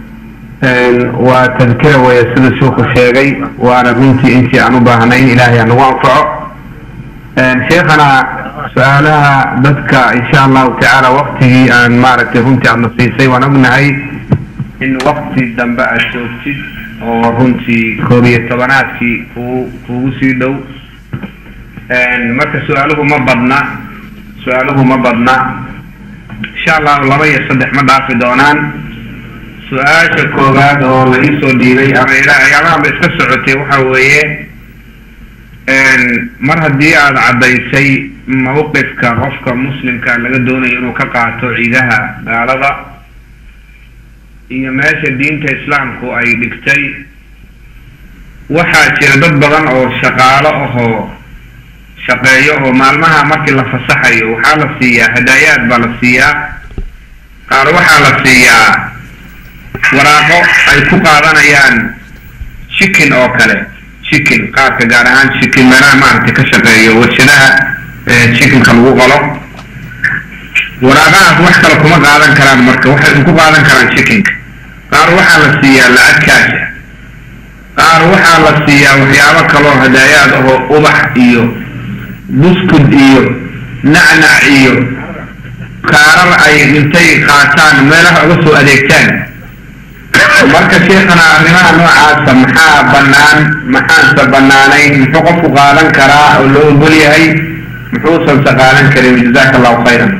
Speaker 4: وتذكره ويسد الشيخ الشيخي وأنا بنتي أنت أنو باهنين إلهي أنو أنفعه شيخنا su-aalaha dadka insha allahu tacaala waktigii aan maaragtay runtii aadna siisay waan ognahay in wakti dambe aad joogtid oo runtii koob iyo tobanaadkii kuu kuugu sii dhow marka su-aaluhu ma badna su-aaluhu ma badna insha allahu laba iyo saddex ma dhaafi doonaan su-aasha koowaad oo la iisoo dhiibay ama ilaayaalahanba iska socotay waxa weeye mar haddii aada caddaysay mawqifka qofka muslimka laga doonayo inuu ka qaato ciidaha gaalada iyo meesha diinta islaamku ay dhigtay waxaa jira dad badan oo shaqaalo ahoo shaqeeyo oo maalmaha markii la fasaxayo waxaa la siiyaa hadaayaad baa la siiyaa qaar waxaa la siiyaa waraaqo ay ku qaadanayaan chicken oo kale chicken qaarka gaar ahaan chicken meelaha maaragtay ka shaqeeyo warshadaha chickenka lagu qalo waraaqahaas wax kale kuma qaadan karaan marka waxay ku qaadan karaan chickenka qaar waxaa la siiyaa lacag kaasha qaar waxaa la siiyaa waxyaabo kaloo hadaayaad ahoo ubax iyo buskud iyo nacnac iyo kaarar ay intay qaataan meelaha uga soo adeegtaan marka sheekhana arrimaha noocaasa maxaa bannaan maxaanse bannaanayn muxuu qofku qaadan karaa oo loo ogol yahay muxuusanse qaadan karin jazaaka allahu khayran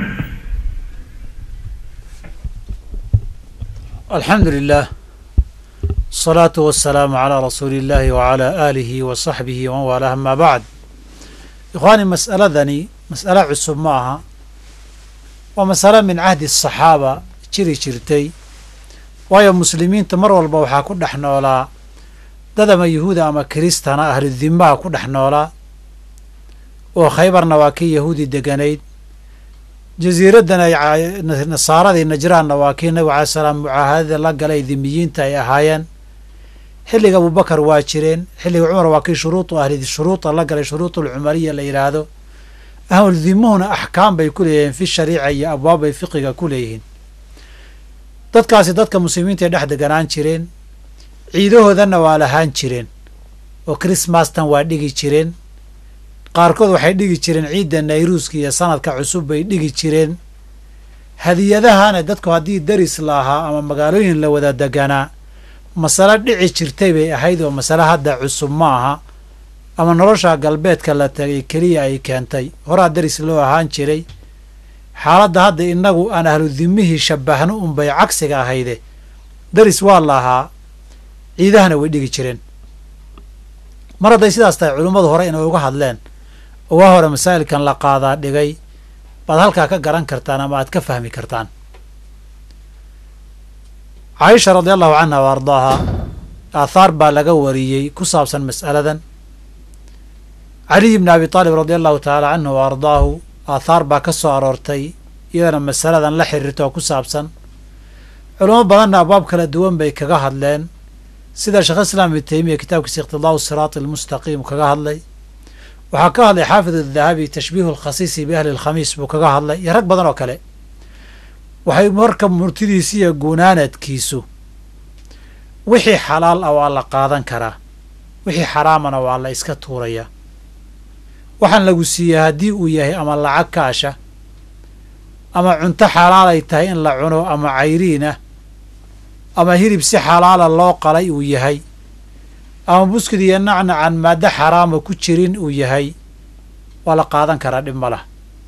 Speaker 5: alxamdu lilah asalaatu wasalaamu calaa rasuuli illaahi wacalaa aalihi wa saxbihi waman waalaah amaa bacd ikhwaani mas'aladani mas'alo cusub ma aha waa masalo min cahdi asaxaaba jiri jirtay waayo muslimiinta mar walba waxaa ku dhex noolaa dad ama yuhuuda ama kiristana ahludimaha ku dhex noolaa oo khaybarna waa kii yahuudi deganayd jasiiraddan ay nasaaradii najraanna waa kii nabigu calai salaam mucaahadada la galay dimiyiinta ay ahaayeen xilliga abubakar waa jireen xilliga cumar waa kii shuruudu ahli shuruuda la galay shuruudulcumariya la yidhaahdo ahludimuhuna axkaam bay ku leeyihiin fi shariica iyo abwaab bay fiqiga ku leeyihiin dadkaasi dadka muslimiinta ay dhex deganaan jireen ciidahoodanna waa lahaan jireen oo krismastan waa dhigi jireen qaarkood waxay dhigi jireen ciidda nayruuska iyo sanadka cusub bay dhigi jireen hadiyadahana dadku haddii daris la ahaa ama magaalooyin la wada deganaa masale dhici jirtay bay ahayd oo masale hadda cusub ma aha ama nolosha galbeedka la tagay keliya ay keentay horaa daris loo ahaan jiray xaaladda hadda innagu aan ahlu dimihii shabbahno unbay cagsiga ahayde daris waa la ahaa ciidahana way dhigi jireen mar hadday sidaas tahay culimmadu hore inay uga hadleen oo waa hore masaa'ilkan la qaadaa dhigay baad halkaa ka garan kartaan ama aad ka fahmi kartaan caaisha radi allahu canha wa ardaaha aathaar baa laga wariyey ku saabsan mas'aladan caliy bni abi taalib radi allahu tacaala canhu wa ardaahu aathaar baa ka soo aroortay iyadana masaladan la xiriirta oo ku saabsan culamo badanna abwaab kala duwan bay kaga hadleen sida sheekh islaam ibnu teymiya kitaabkiisa iqtidaau siraati almustaqiim kaga hadlay waxaa ka hadlay xaafid adahabi tashbiihu alkhasiisi biahli alkhamiis buu kaga hadlay iyo rag badan oo kale waxay marka murtidiisi iyo gunaanadkiisu wixii xalaal ah waa la qaadan karaa wixii xaraamana waa la iska tuurayaa waxaan lagu siiyey haddii uu yahay ama lacag kaasha ama cunto xalaalay tahay in la cuno ama cayriin ah ama hilib si xalaala loo qalay uu yahay ama buskid iyo nacnacan maaddo xaraama ku jirin uu yahay waa la qaadan karaa dhib ma lah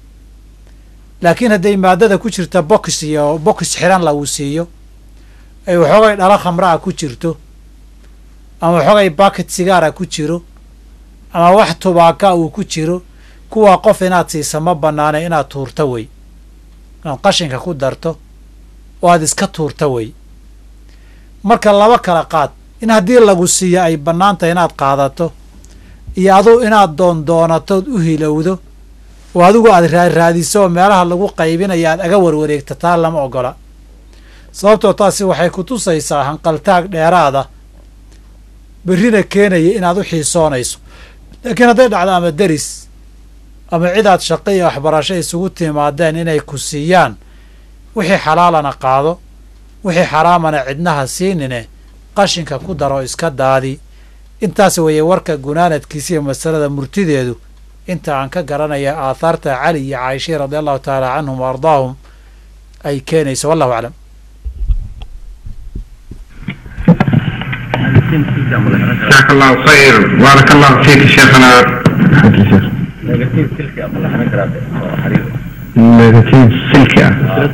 Speaker 5: laakiin hadday maaddada ku jirta bokis iyo bokis xiran lagu siiyo ay waxoogay dhalo khamraa ku jirto ama waxoogay baket sigaara ku jiro ama wax tubaaka uu ku jiro kuwaa qof inaad siisa ma bannaana inaad tuurta wey inaad qashinka ku darto oo aad iska tuurta wey marka laba kala qaad in haddii lagu siiyo ay bannaan tahay inaad qaadato iyo aduu inaad doondoonatood u hilowdo oo adigu aad raaraadiso oo meelaha lagu qaybinaya aad aga warwareegta taa lama ogola sababtoo taasi waxay ku tusaysaa hanqaltaag dheeraada berrina keenaya inaad u xiisoonayso laakiin hadday dhacdo ama deris ama cid aad shaqo iyo waxbarasho isugu timaadeen inay ku siiyaan wixii xalaalana qaado wixii xaraamana cidnaha siinine qashinka ku daro iska daadi intaas weeye warka gunaanadkiisa iyo masalada murtideedu inta aan ka garanaya aathaarta cali iyo caaisha radi allahu tacaala canhum wa ardaahum ay keenayso wallahu aclam
Speaker 4: جزاك الله خير بارك الله فيك شيخنا نيجاتيف سلكة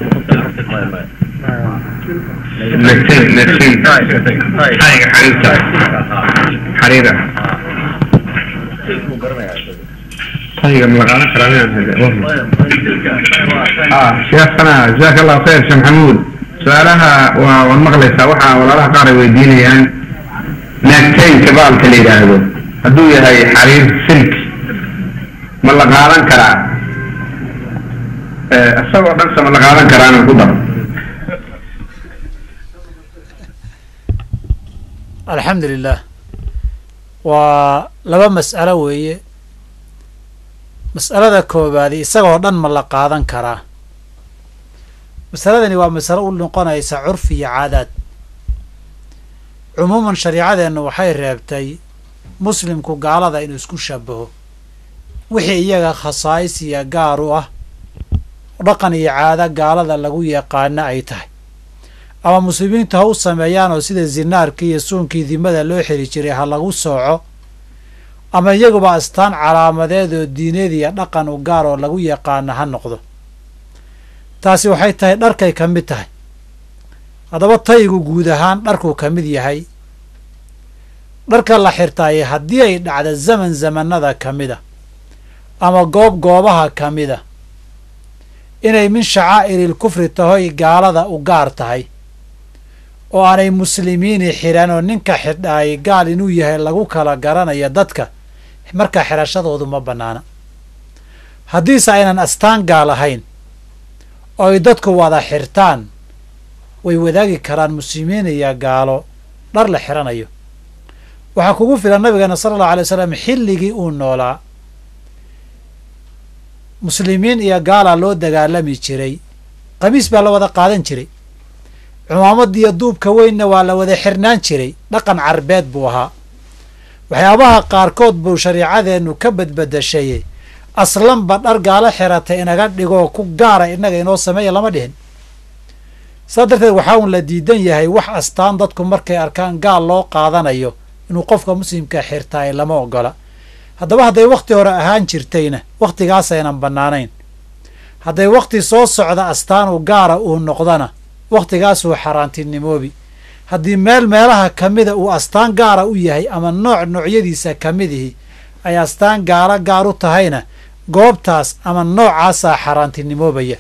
Speaker 4: نكتين نكتين حريقة حريقة حريقة طيب من الغالب كلامي اه شيخنا جزاك الله خير شيخ محمود سؤالها والمغلسة وحا ولا قاري ويدينيان naagtaynka baalka la yidhaahdo hadduu yahay xariir silk ma la qaadan karaa isagoo dhan se ma la qaadan karaana ku daro
Speaker 5: alxamdu lilah waa laba mas'alo weeye mas'alada koobaadi isagoo dhan ma la qaadan karaa masaladani waa masalo u noqonaysa curfi iyo caadaad cumuuman shariicadeennu waxay reebtay muslimku gaalada inuu isku shabaho wixii iyaga khasaa'is iyo gaar u ah dhaqan iyo caado gaalada lagu yaqaano ay tahay ama muslimiintu ha u sameeyaan oo sida zinaarkii iyo suunkii dimada loo xiri jiray ha lagu sooco ama iyaguba astaan calaamadeed oo diineed iyo dhaqan u gaar oo lagu yaqaano ha noqdo taasi waxay tahay dharkay ka mid tahay haddaba taygu guud ahaan dharkuu ka mid yahay dharka la xirtaaye haddii ay dhacda zaman zamanada ka mid a ama goob goobaha ka mid a inay min shacaa'iril kufri tahoy gaalada u gaar tahay oo aanay muslimiini xidhan oo ninka xidhaay gaal inuu yahay lagu kala garanayo dadka markaa xidhashadoodu ma bannaana haddiise aynan astaan gaal ahayn oo ay dadku wada xirtaan way wadaagi karaan muslimiin iyo gaalo dhar la xidhanayo waxaa kugu filan nabigeena sala allahu alay wasalam xilligii uu noolaa muslimiin iyo gaalaa loo dagaalami jiray qamiis baa la wada qaadan jiray cumaamadiiyo duubka weynna waa la wada xirnaan jiray dhaqan carbeed buu ahaa waxyaabaha qaarkood buu shariicadeennu ka badbadashaye aslanba dhar gaalo xiratay inaga dhigoo ku gaara innaga inoo sameeya lama dhihin saa darteed waxaa uun la diidan yahay wax astaan dadku markay arkaan gaal loo qaadanayo inuu qofka muslimka xirtaay lama ogola haddaba hadday wakhti hore ahaan jirtayna wakhtigaasaynan bannaanayn hadday wakhti soo socda astaanu gaara uu noqdana wakhtigaasuu xaaraantinimoobi haddii meel meelaha ka mida uu astaan gaara u yahay ama nooc noocyadiisa ka midihi ay astaan gaalo gaar u tahayna goobtaas ama noocaasaa xaaraantinimoobaya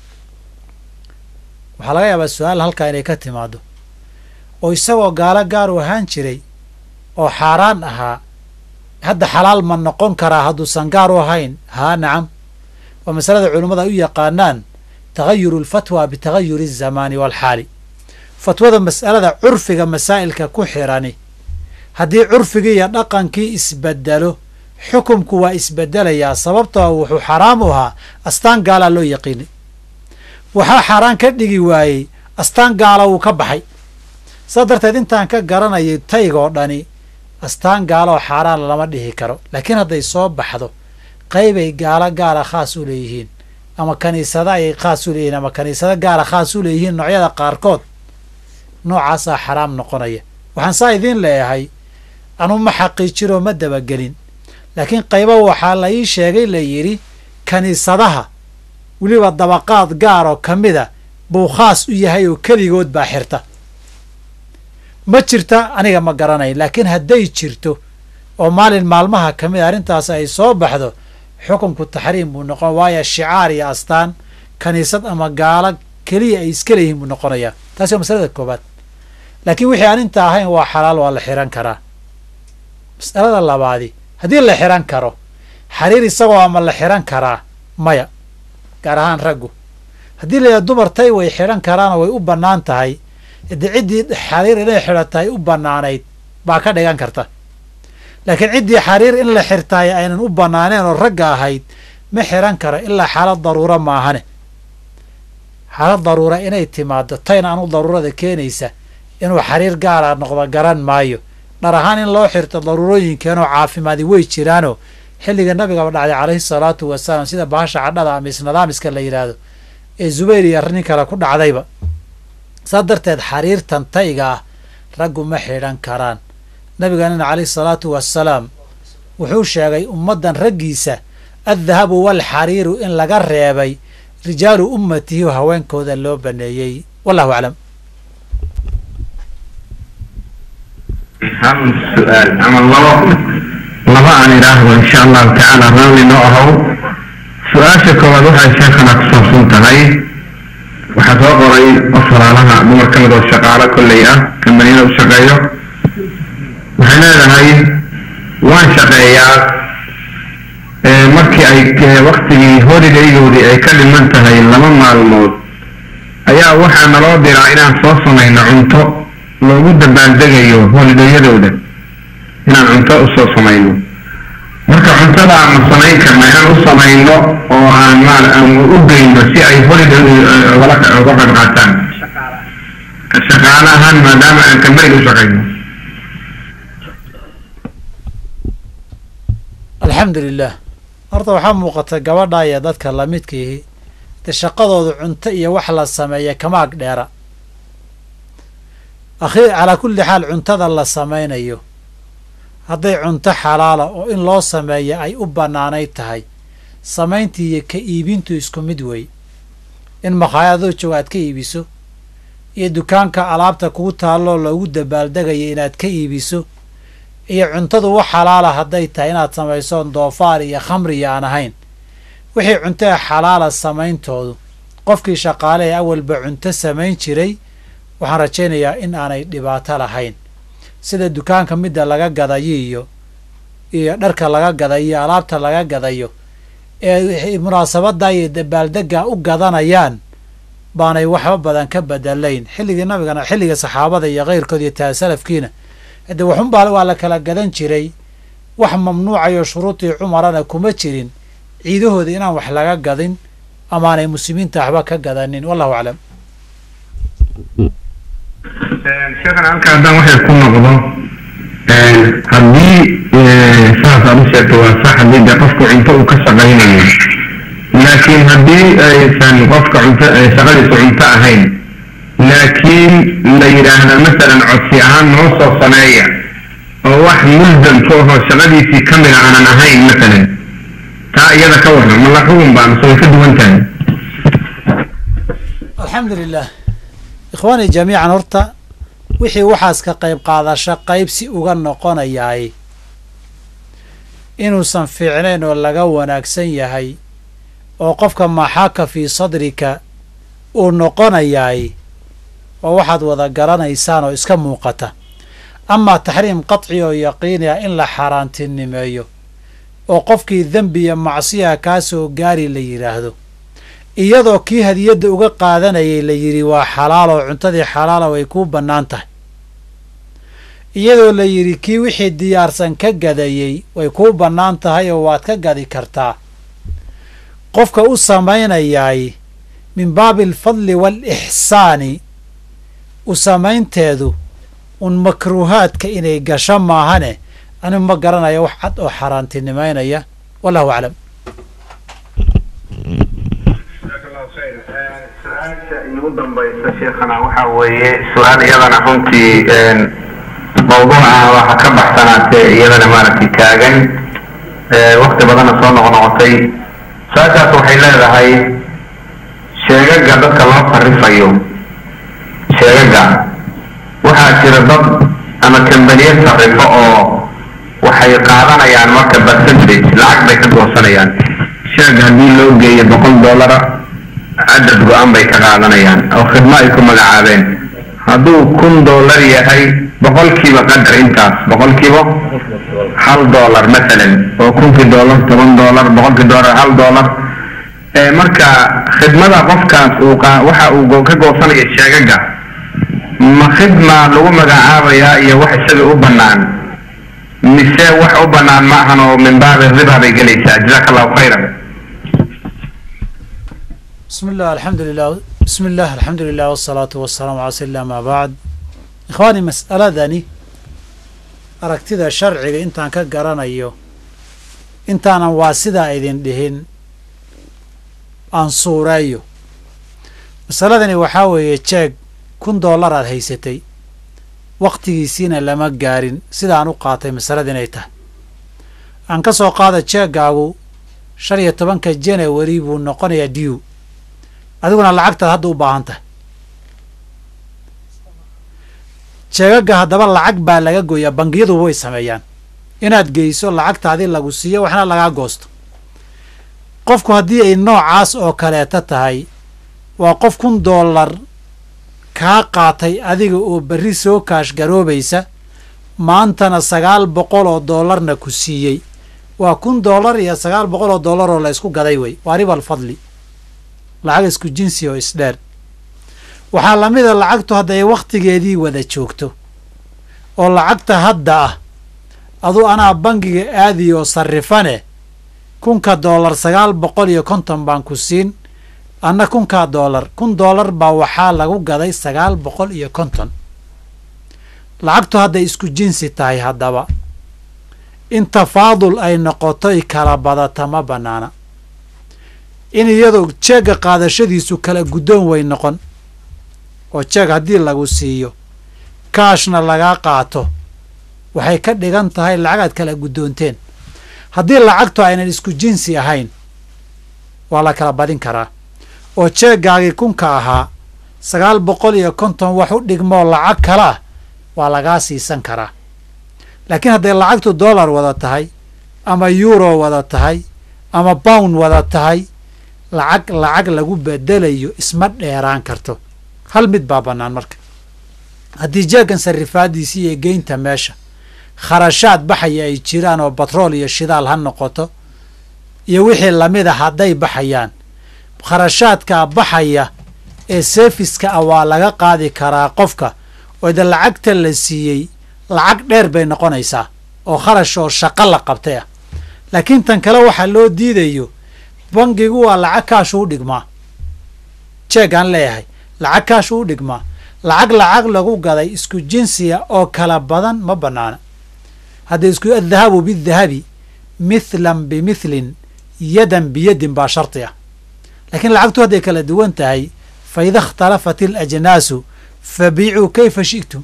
Speaker 5: waxaa laga yaabaa su-aal halkaa inay ka timaado oo isagoo gaalo gaar u ahaan jiray oo xaaraan ahaa hadda xalaal ma noqon karaa hadduusan gaar u ahayn haa nacam waa masalada culummada ay u yaqaanaan tagayuru alfatwa bitagayuri alzamaani waalxaali fatwada mas'alada curfiga masaa'ilka ku xirani haddii curfigii iyo dhaqankii isbedelo xukumku waa isbedelayaa sababtoo wuxuu xaraam u ahaa astaan gaalaa loo yaqiinay waxaa xaaraan ka dhigi waayey astaan gaala wuu ka baxay saa darteed intaan ka garanayay taygoo dhani astaan gaaloo xaaraan lama dhihi karo laakiin hadday soo baxdo qaybay gaalo gaara khaas u leeyihiin ama kaniisada ayay khaas u leeyihiin ama kaniisado gaara khaas u leeyihiin noocyada qaarkood noocaasaa xaraam noqonaya waxaan saa idiin leeyahay anu ma xaqiijinoo ma dabagelin laakiin qaybo waxaa la ii sheegay la yidhi kaniisadaha weliba dabaqaad gaar oo ka mida buu khaas u yahay oo keligood baa xirta ma jirta aniga ma garanayn laakiin hadday jirto oo maalin maalmaha ka mid a arrintaas ay soo baxdo xukunku taxriim buu noqon waayo shicaar iyo astaan kaniisad ama gaalo keliya ay iska leeyihiin buu noqonayaa taasi waa masalada koobaad laakiin wixii aan inta ahayn waa xalaal waa la xihan karaa mas'alada labaadi haddii la xihan karo xariir isagoo ama la xihan karaa maya gaar ahaan raggu haddii la yidhaha dumar tay way xidhan karaanoo way u bannaan tahay de ciddii xariir inay xidhatahay u bannaanayd baa ka dhigan karta laakiin ciddii xariir in la xirtaay aynan u bannaaneen oo ragga ahayd ma xihan karo ilaa xaalad daruura maahane xaalad daruura inay timaado tayna anu daruurada keenaysa inuu xariir gaara noqdo garan maayo dhar ahaan in loo xirto daruurooyinkeenoo caafimaadi way jiraanoo xilliga nabigaba dhacday calayhi salaatu wasalaam sida bahasha cadhada ama isnadaamiska la yidhaahdo ee zubayr iyo nin kale ku dhacdayba saa darteed xariirtan tayga ah raggu ma xidhan karaan nabiganina calayhi salaatu wasalaam wuxuu sheegay ummaddan raggiisa addahabu waalxariiru in laga reebay rijaalu ummatihi oo haweenkooda loo baneeyey wallahu aclam
Speaker 4: hal su-aal ama labo laba aan idhaahdo insha allahu tacaala raalli noo ahow su-aasha koowaad waxay sheekhana ku saabsan tahay waxaa soo qoray qof walaalaha dumar ka mid oo shaqaalo kolley ah kambaniyada u shaqeeyo waxay leedahay waan shaqeeyaa markii ay waktigii holidaygoodii ay ka dhiman tahay laba maalmood ayaa waxaa naloo diraa inaan soo samayno cunto loogu dabaaldegayo holidayadooda inaan cunto usoo samayno marka cuntada aanu samayn karna inaan u samayno oo aan maal aan u geyno si ay holiday ugala uga qayb qaataan shaqaale ahaan maadaama aan kambayn u shaqayno
Speaker 5: alxamdu lilah horta waxaa muuqata gabadha iyo dadka lamidkiihi dee shaqadoodu cunto iyo wax la sameeya kama ag dheera akhi calaa kulli xaal cuntada la samaynayo hadday cunto xalaala oo in loo sameeya ay u bannaanayd tahay samayntii iyo ka iibintu isku mid wey in makhaayadoo jooga aad ka iibiso iyo dukaanka alaabta kugu taalloo loogu dabaaldegaya inaad ka iibiso iyo cuntadu wax xalaala hadday tahay inaad samaysoon doofaar iyo khamriya aan ahayn wixii cuntada xalaala samayntoodu qofkii shaqaale ee awalba cunto samayn jiray waxaan rajaynayaa in aanay dhibaato lahayn sida dukaanka midda laga gadayo iyo iyo dharka laga gadayo iyo alaabta laga gadayo ee munaasabadda iyo dabaaldegga u gadanayaan baanay waxba badan ka bedelayn xilligii nabigana xilliga saxaabada iyo keyrkood iyo taasalafkiina hadde waxunbaa waa la kala gadan jiray wax mamnuucayo shuruudii cumarana kuma jirin ciidahooda inaan wax laga gadin amaanay muslimiinta waxba ka gadanin wallahu aclam
Speaker 4: sheekhan halka haddaan waxay ku noqdo haddii saas aad u sheegto waa sax haddii dee qofku cunto uu ka shaqaynayo laakiin haddii aysan qofka cunto shaqadiisu cunto ahayn laakiin la yidhaahda masalan codsi ahaan noo soo sameeya oo wax mulzam ku ahoo shaqadiisii ka mida aanan ahayn masalan taa iyada ka warran ma la xugun baa mise way ka duwan tahay
Speaker 5: alxamdu lilah ikhwaanii jamiican horta wixii waxaas ka qayb qaadasho qaybsi uga noqonayaay inuusan fiicnayn oo laga wanaagsan yahay oo qofka maxaaka fii sadrika uu noqonayaay oo waxaad wada garanaysaan oo iska muuqata amaa taxriim qadci oo yaqiini ah in la xaaraantinimeeyo oo qofkii dembi iyo macsiya kaa soo gaari la yidhaahdo iyadoo kii hadiyadda uga qaadanayay la yidhi waa xalaal oo cuntadii xalaala way kuu bannaan tahay iyadoo la yidhi kii wixii diyaarsan ka gadayey way kuu bannaan tahay oo waad ka gadi kartaa qofka u samaynayaay min baabi alfadli waalixsaani u samaynteedu un makruuhaadka inay gasho maahane anigu ma garanayo wax cad oo xaaraantinimaynaya wallahu aclam
Speaker 4: su-aasha iigu dambaysa sheekhana waxaa weeye su-aal iyadana runtii mawduuca waxa ka baxsanaatee iyadana maaragtay taagan wakti badana soo noqnoqotay su-aashaas waxay leedahay sheegaga dadka loo sarifayo sheegaga waxaa jira dad ama kambaniye sarifo oo waxay qaadanayaan marka percentage lacag bay ka goosanayaan sheeg haddii loo geeyo boqol dollara cadad go-an bay ka qaadanayaan oo khidmo ay ku magacaabeen hadduu kun dollar yahay boqolkiiba qadar intaas boqolkiiba hal dollar masalan oo kunkii dollar toban dollar boqolkii dollar hal dollar marka khidmada qofkaas uu waxa uu ka goosanaya sheegaga ma khidma lagu magacaabayaa iyo wax isaga u bannaan mise wax u bannaan ma ahan oo min baabi riba bay gelaysaa jazaaka allahu khayran
Speaker 5: bismi illah alxamdu lilah bismi illah alxamdu lilah wasalaatu wasalaamu cala sali ama bacd ikhwaani mas'aladani aragtida sharciga intaan ka garanayo intaanan waa sidaa idin dhihin aan suureeyo masaladani waxaa weeye jeeg kun dollar aad haysatay wakhtigiisiina lama gaarin sidaan u qaatay masalada inay tahay aan ka soo qaada jeegaagu shan iyo tobanka janawari buu noqonayaa diw adiguna lacagtaad hadda u baahan tahay jeegaga haddaba lacag baa laga gooyaa bangiyaduba way sameeyaan inaad geyso lacagtaadii lagu siiyo waxna lagaa goosto qofku haddii ay noocaas oo kaleeta tahay waa qof kun dollar kaa qaatay adiga oo berri soo kaash garoobaysa maantana sagaal boqol oo dollarna ku siiyey waa kun dollar iyo sagaal boqol oo dollar oo la ysku gaday wey waa ribal fadli lacag isku jinsi oo isdheer waxaa lamida lacagtu hadday wakhtigeedii wada joogto oo lacagta hadda ah aduu anaa bangiga aadi oo sarrifane kunka dollar sagaal boqol iyo konton baan ku siin anna kunkaa dollar kun dollar baa waxaa lagu gaday sagaal boqol iyo konton lacagtu hadday isku jinsi tahay haddaba in tafaadul ay noqotoy kala badata ma bannaana in iyadoo jeegga qaadashadiisu kala guddoon way noqon oo jeeg haddii lagu siiyo kaashna lagaa qaato waxay ka dhigan tahay lacagaad kala guddoonteen haddii lacagtu aynan isku jinsi ahayn waa la kala badin karaa oo jeeggaagii kunka ahaa sagaal boqol iyo konton wax u dhigmoo lacag kale ah waa lagaa siisan karaa laakiin hadday lacagtu dollar wada tahay ama euro wada tahay ama bound wada tahay lacag lacag lagu bedelayo isma dheeraan karto hal mid baa bannaan marka haddii jeeggan sarrifaadiisii iyo geynta meesha kharashaad baxaya ay jiraan oo batrool iyo shidaal ha noqoto iyo wixii lamid a hadday baxayaan kharashaadkaa baxaya ee sefiska ah waa laga qaadi karaa qofka oo de lacagta la siiyey lacag dheer bay noqonaysaa oo kharash oo shaqo la qabtay ah laakiin tan kale waxaa loo diidayo bangigu waa lacag kaashu u dhigmaa jeegaan leeyahay lacag kaashu u dhigmaa lacag lacag lagu gaday isku jinsiga oo kala badan ma bannaana hadda isku addahabu bidahabi mithlan bimithlin yadan biyadin baa sharti ah laakiin lacagtu hadday kala duwan tahay fa ida ikhtalafat alajnaasu fabiicuu kayfa shi'tum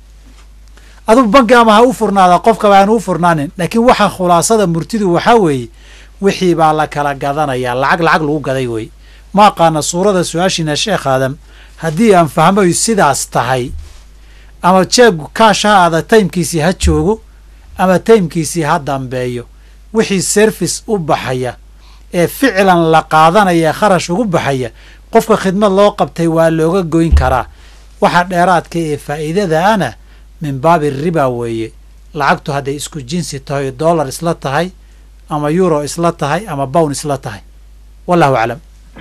Speaker 5: adugu banki ama ha u furnaada qofkaba aan u furnaanin laakiin waxa khulaasada murtidu waxaa weeye wixii baa la kala gadanayaa lacag lacag lagu gaday wey ma aqaana suurada su-aashiina sheekh aadam haddii aan fahmayo sidaas tahay ama jeegu kaash ha aada taymkiisii ha joogo ama taymkiisii ha dambeeyo wixii service u baxaya ee ficlan la qaadanaya kharash ugu baxaya qofka khidmad loo qabtay waa looga goyn karaa waxa dheeraadka ee faa'iidada ana min baabi riba weeye lacagtu hadday isku jinsi tahay dollar isla tahay ama euro isla tahay ama bown isla tahay wallahu aclam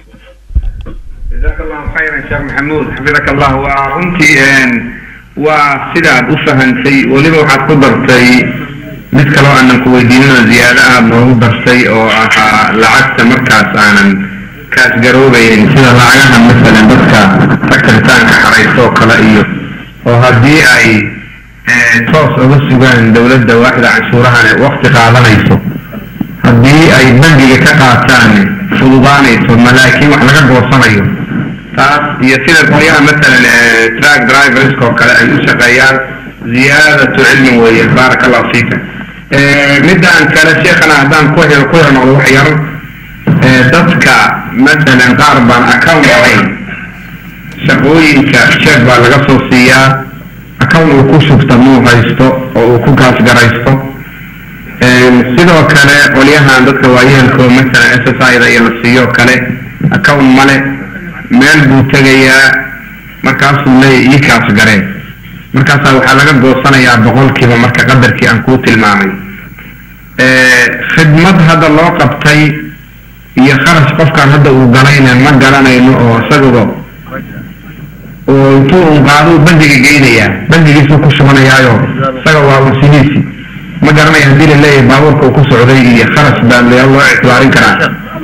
Speaker 4: jazaaka allahu khayran sheekh maxamuud xafidaka allah waa runtii waa sidaad u fahantay weliba waxaad ku dartay mid kaloo aanan ku weydiinino ziyaado aad noogu dartay oo ahaa lacagta markaas aanan kaas garoobaynin sida lacagaha masalan dadka sakaritaanka xaraysto oo kale iyo oo haddii ay toos uga sugaan dowladda waaxda canshuurahan waqti qaadanayso haddii ay bangiga ka qaataan fududaanayso ma laakiin wax laga goosanayo taas iyo sida qolyaha masalan track driverska oo kale ay u shaqeeyaan ziyaadatu cilmin weeye baaraka allahu fiika midaan kale sheekhana haddaan ku hel ku noqdo wax yar dadka masalan qaar baan account ahayn shaqooyinka sheeg baa laga soo siiyaa account uu ku shubta muu haysto oo uu ku gaasgaraysto sidoo kale qolyahan dadka waayeelkoo masalan s s i da iyo la siiyo kale account male meel buu tegayaa markaasuu leeya ii kaas gareen markaasaa waxaa laga goosanayaa boqolkiiba marka qadarkii aan kuu tilmaamay khidmad hadda loo qabtay iyo kharash qofkaan hadda uu galayna ma garanayno oo isaguba oo intuu un qaaduu bangiga geynayaa bangigiisuu ku shubanayaayo isaga waa wasihiisi ma garanaya haddii la leeyahay baabuurka uu ku socday iyo kharash baa loo ictibaarin karaa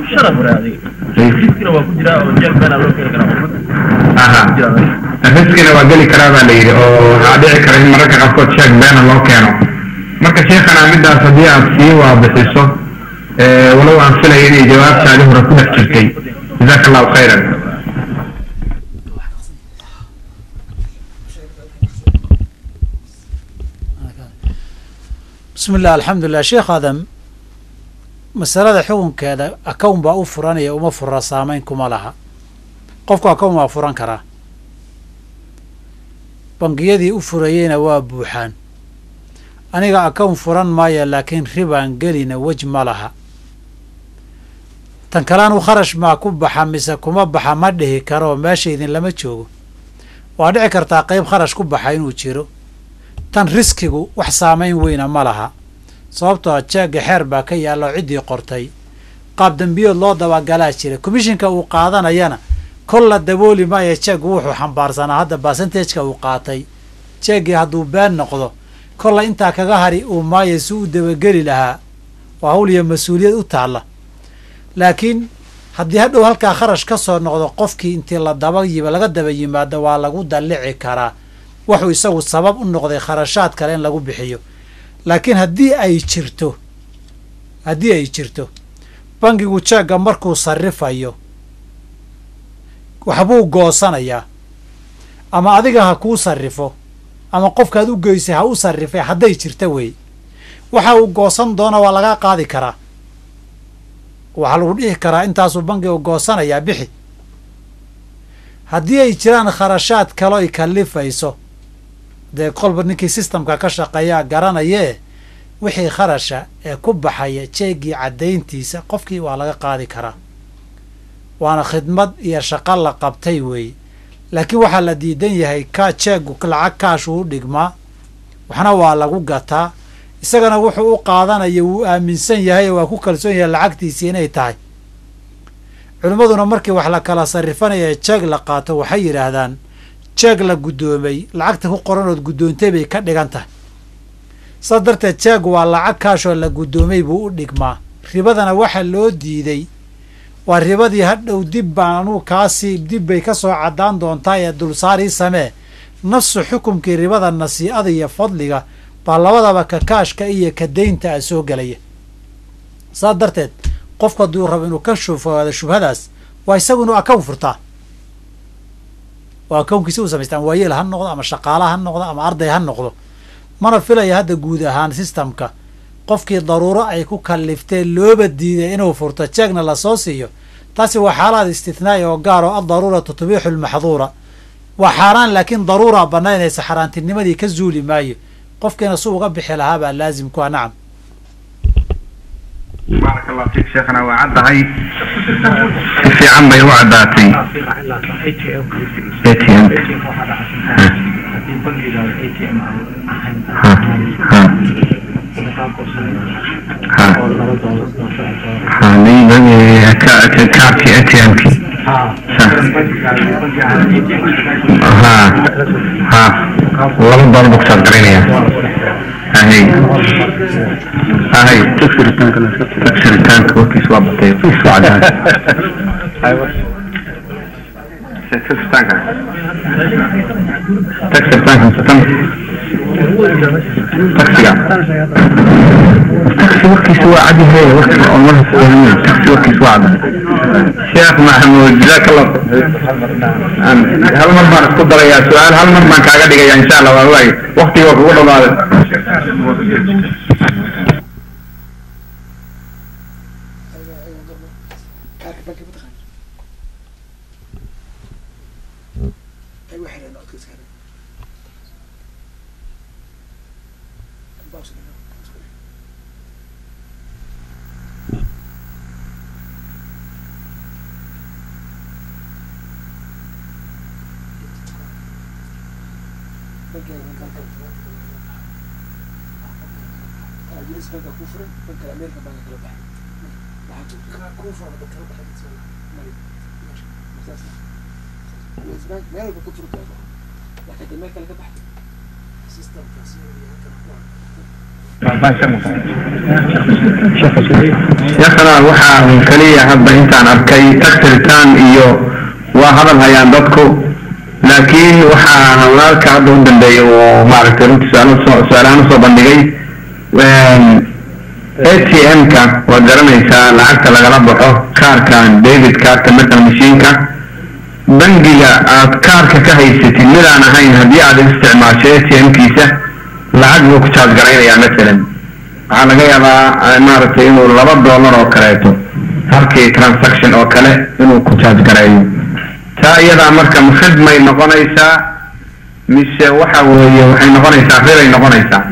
Speaker 4: aha riskina waa geli karaa baa la yidhi oo waxaa dhici kara in mararka qaarkood sheeg beena loo keeno marka sheekhana midaas haddii aad sii waabixiso walow aan filaya inay jawaabtaadi hore ku dhex jirtay jazaaka allahu khayran
Speaker 5: bismi illah alxamdulilah sheekh aadam masalada xukunkeeda akown baa u furanaya uma fura saameyn kuma laha qofku akown waa furan karaa bangiyadii u furayeyna waa buuxaan aniga akown furan maaya laakiin ribaan gelina wej ma laha tan kalean u kharash maa ku baxa mise kuma baxa ma dhihi karoo meesha idin lama joogo waa dhici kartaa qeyb kharash ku baxa inuu jiro tan riskigu wax saamayn weyna ma laha sababtoo jeegga xeer baa ka yaalla oo ciddii qortay qaab dembiyood loo dabagalaa jira commishinka uu qaadanayana kol la dabooli maayo jeeggu wuxuu xambaarsanaa hadda basentajka uu qaatay jeeggii hadduu been noqdo kolla intaa kaga hari uu maayo si u dabageli lahaa waa hawl iyo mas-uuliyad u taalla laakiin haddii hadhow halkaa kharash ka soo noqdo qofkii intii la daba yima laga daba yimaado waa lagu dallici karaa wuxuu isagu sabab u noqday kharashaad kale in lagu bixiyo laakiin haddii ay jirto haddii ay jirto bangigu jeegga markuu sarrifayo waxbuu goosanayaa ama adiga ha kuu sarrifo ama qofkaad u geysay ha u sarrifay hadday jirta weeye waxa uu goosan doona waa laga qaadi karaa waxaa lagu dhihi karaa intaasuu bangigu goosanayaa bixi haddii ay jiraan kharashaad kaloo ay kallifayso dee kolba ninkii sistamka ka shaqeeyaa garanayee wixii kharasha ee ku baxaya jeeggii caddayntiisa qofkii waa laga qaadi karaa waana khidmad iyo shaqo la qabtay weeye laakiin waxaa la diidan yahay ka jeeggu lacag kaashuu u dhigmaa waxna waa lagu gataa isagana wuxuu u qaadanaya wuu aaminsan yahay oo waa ku kalsoon yahay lacagtiisii inay tahay culimmaduna markii wax la kala sarrifanaya jeeg la qaato waxay yidhaahdaan jeeg la guddoomay lacagta ku qoranood guddoontay bay ka dhigan tahay saas darteed jeeg waa lacag kaashoo la guddoomay buu u dhigmaa ribadana waxa loo diiday waa ribadii hadhow dib baan anuu kaasii dib bay ka soo caddaan doontaa ee dulsaarii samee nafsu xukumkii ribada nasii'ada iyo fadliga baa labadaba ka kaashka iyo ka daynta a soo gelaya saas darteed qofku hadduu rabo inuu ka shufaado shubhadaas waa isagu inuu akown furtaa oo akownkiisa u samaystaan waayeel ha noqdo ama shaqaala ha noqdo ama arday ha noqdo mana filaya hadda guud ahaan sistamka qofkii daruuro ay ku kallifteen looba diiday inuu furto jeegna lasoo siiyo taasi waa xaalaad istithnaa'i oo gaar oo addaruuratu tubiixu lmaxduura waa xaaraan laakiin daruuraa bannaynaysa xaaraantinimadii ka zuuli maayo qofkiina su uga bixi lahaa baa laazim ku ah nacam
Speaker 4: baarak allah fiik sheekhana waa caddahay si fiican bay u caddaatay ATM kaarkii ATM-ki laba dolar buu kusaad garaynaya ahay ahay tagsiritaanka warkiis waa batay warkiis waa caddahay tagsiritaanka tagsiritaanka satan taksiga taksi warkiisa waa cadyahay warkiisa oo marka wahmiya taksi warkiisa waa caddahay sheekh maxamuud jazaak allah hal mar baan isku darayaa su-aal hal mar baan kaaga dhigaya insha allah waa waay waktiga waa kugu dhamaaday sheekhana waxaa kaliya hadda intaan arkay tagsiritaan iyo waa hadal hayaan dadku laakiin waxaa walaalka hadda u dambeeya uu maaragtay runtii su-aal su-aalahaan usoo bandhigay a t m-ka waad garanaysaa lacagta lagala baxo kaarkan david kaarka metal mashiinka bangiga aad kaarka ka haysatid midaan ahayn haddii aad isticmaasho a t m-kiisa lacag buu ku jaaj garaynayaa masalan waxaa laga yaabaa maaragtay inuu laba dollar oo kaleeto halkii transaction oo kale inuu ku jaaj gareeyo taa iyadaa marka khidmay noqonaysaa mise waxa weeye waxay noqonaysaa riray noqonaysaa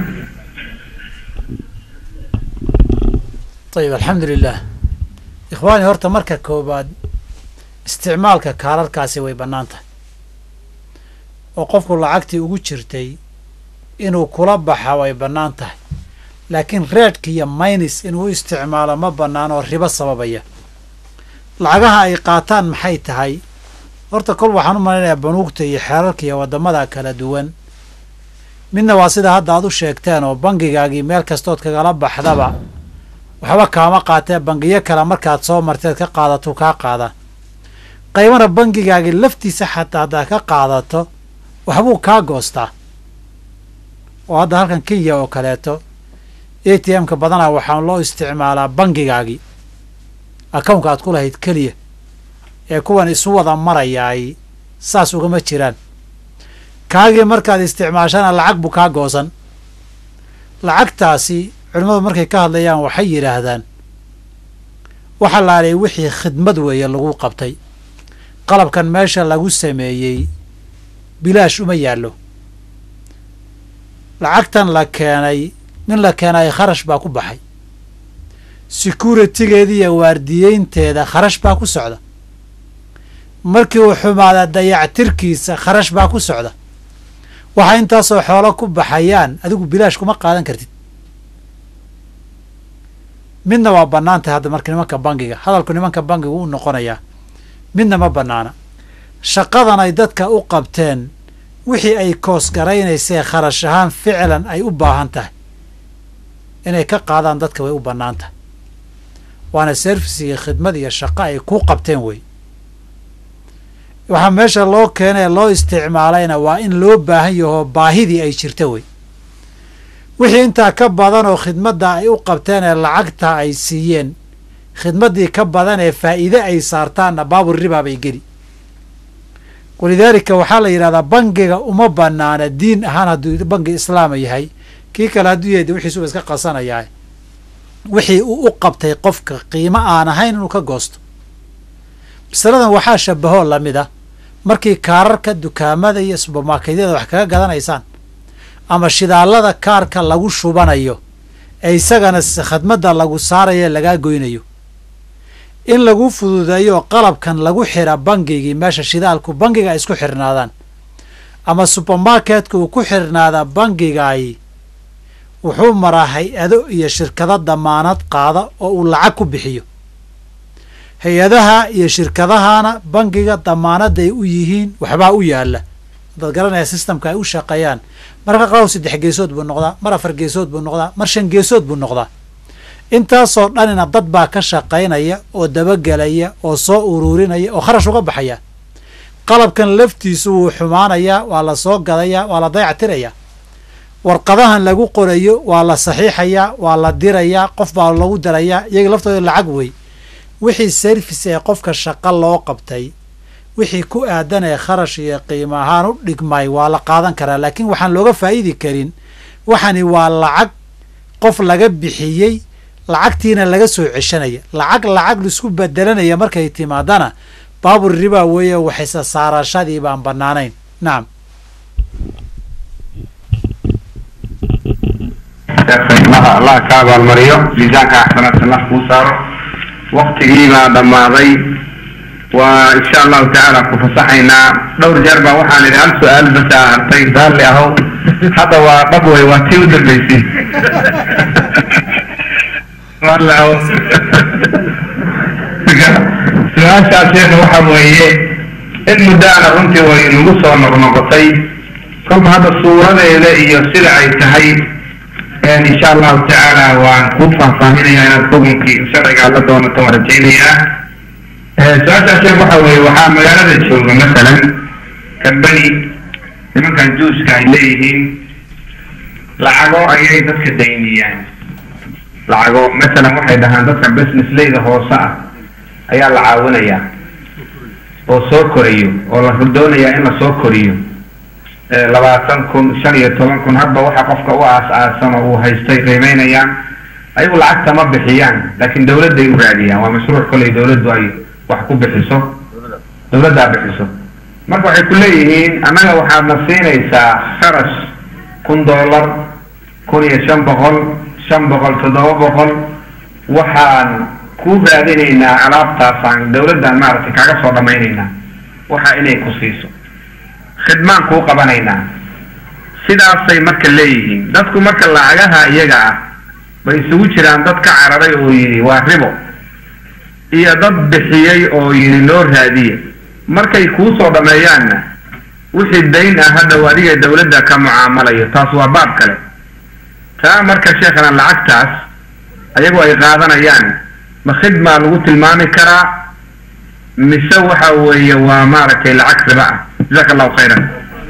Speaker 5: ayib alxamdu lilah ikhwaani horta marka koobaad isticmaalka kaararkaasi way bannaan tahay oo qofku lacagtii ugu jirtay inuu kula baxa way bannaan tahay laakiin reedhka iyo maynis inuu u isticmaalo ma bannaan oo ribo sababaya lacagaha ay qaataan maxay tahay horta kol waxaan u malaynayaa banuugta iyo xeerarka iyo waddamada kala duwan midna waa sida hadda aad u sheegteen oo bangigaagii meel kastood kagala baxdaba waxba kaama qaatee bangiyo kale markaad soo marteed ka qaadato kaa qaada qaybana bangigaagii laftiisa xataa haddaad ka qaadato waxbuu kaa goostaa oo hadda halkan kenya oo kaleeto a t m-ka badanaa waxaa loo isticmaalaa bangigaagii akownka aad ku lahayd keliya ee kuwan isu wada marayaay saas ugama jiraan kaagii markaad isticmaashana lacag buu kaa goosan lacagtaasi culimmadu markay ka hadlayaan waxay yidhaahdaan waxa laalay wixii khidmad weeye lagu qabtay qalabkan meesha lagu sameeyey bilaash uma yaallo lacagtan la keenay nin la keenay kharash baa ku baxay securitigeeda iyo waardiyeynteeda kharash baa ku socda markii uu xumaada dayactirkiisa kharash baa ku socda waxaa intaasoo xoolo ku baxayaan adigu bilaash kuma qaadan kartid midna waa bannaan tahay hadda marka nimanka bangiga hadalku nimanka bangiga u noqonayaa midna ma bannaana shaqadan ay dadka u qabteen wixii ay koosgaraynaysee kharash ahaan ficlan ay u baahan tahay inay ka qaadaan dadka way u bannaan tahay waana service iyo khidmad iyo shaqo ay ku qabteen wey waxaa meesha loo keenay ee loo isticmaalayna waa in loo baahan yahoo baahidii ay jirta wey wixii intaa ka badan oo khidmadda ay u qabteen ee lacagta ay siiyeen khidmaddii ka badan ee faa'iide ay saartaanna baabur ribaa bay geli walidaalika waxaa la yidhahdaa bangiga uma bannaana diin ahaan hadduu bangi islaama yahay kii kale hadduu yahay de wixiisuba iska qasanayaa wixii uu u qabtay qofka qiimo aan ahayn inuu ka goosto masaladan waxaa shabahoo lamid ah markii kaararka dukaamada iyo subermarketyada wax kaga gadanaysaan ama shidaallada kaarka lagu shubanayo ee isagana khadmadda lagu saarayo ee lagaa goynayo in lagu fududeeyo qalabkan lagu xira bangigii meesha shidaalku bangiga ay isku xirnaadaan ama subermarketka uu ku xirnaada bangigaay wuxuu maraa hay-ado iyo shirkado damaanad qaada oo uu lacag ku bixiyo hay-adaha iyo shirkadahana bangiga damaanaday u yihiin waxbaa u yaala hadaad garanaya sistamka ay u shaqeeyaan marka qaw saddex geesood buu noqdaa mar afar geesood buu noqdaa mar shan geesood buu noqdaa intaasoo dhanina dad baa ka shaqaynaya oo dabagelaya oo soo uruurinaya oo kharash uga baxaya qalabkan laftiisu wuu xumaanayaa waa la soo gadayaa waa la dayactirayaa warqadahan lagu qorayo waa la saxiixayaa waa la dirayaa qof baa lagu dirayaa iyaga laftooda lacag wey wixii service ee qofka shaqo loo qabtay wixii ku aadan ee kharash iyo qiimo ahaan u dhigmay waa la qaadan karaa laakiin waxaan looga faa'idi karin waxani waa lacag qof laga bixiyey lacagtiina laga soo ceshanaya lacag lacag laisku bedelanaya markay timaadana baabur ribaa weeye waxayse saarashadii baan bannaanayn nacam
Speaker 4: qiimaha allah ka abaalmariyo miisaanka axsanaadka allah kuu saaro waktigiibaa dhammaaday waa insha allahu tacaala ku fasaxaynaa dhowr jeer baa waxaan idhi hal su-aal basa hartay raalli ahow hadda waa dhab wey waa tii u dambeysay raalli ahow su-aashaas sheekha waxa weeye in muddaana runtii way nagu soo noqnoqotay kolka hadda suuradeeda iyo sida ay tahay insha allahu tacaala waan kuu faahfaahinaya inaad xukunkii sharcigaa la doonato waan rajaynayaa su-aashaas sheekh waxa weeye waxaa magaalada jooga masalan kambani nimankan juuska ay leeyihiin lacago ayay dadka dayniyaan lacago masalan waxay dhahaan dadka business leyda hoose ah ayaa la caawinayaa oo soo korayo oo la doonayaa in la soo koriyo labaatan kun shan iyo toban kun hadba waxa qofka u aas-aasan oo uu haystay qiimeynayaan ayagu lacagta ma bixiyaan laakiin dawladday u raadiyaan waa mashruuc koley dawladdu ay wax ku bixiso dawladdaa bixiso marka waxay ku leeyihiin annaga waxaad na siinaysaa kharash kun dollar kun iyo shan boqol shan boqol toddoba boqol waxaan ku raadinaynaa alaabtaasaan dawladdan maaragtay kaaga soo dhamaynaynaa waxa inay ku siiso khidmaan kuu qabanaynaa sidaasay marka leeyihiin dadku marka lacagaha iyaga ah bay isugu jiraan dad ka cararay oo yidhi waa ribo iyo dad bixiyey oo yidhi loo raadiye markay kuu soo dhameeyaanna wixii dayn ah hadhow adiga dawladda ka mucaamalayo taas waa baab kale taa marka sheekhana lacagtaas ayagu ay qaadanayaan ma khidmaa lagu tilmaami karaa mise waxa weeye waa maaragtay lacag riba ah jazaaka allahu khayran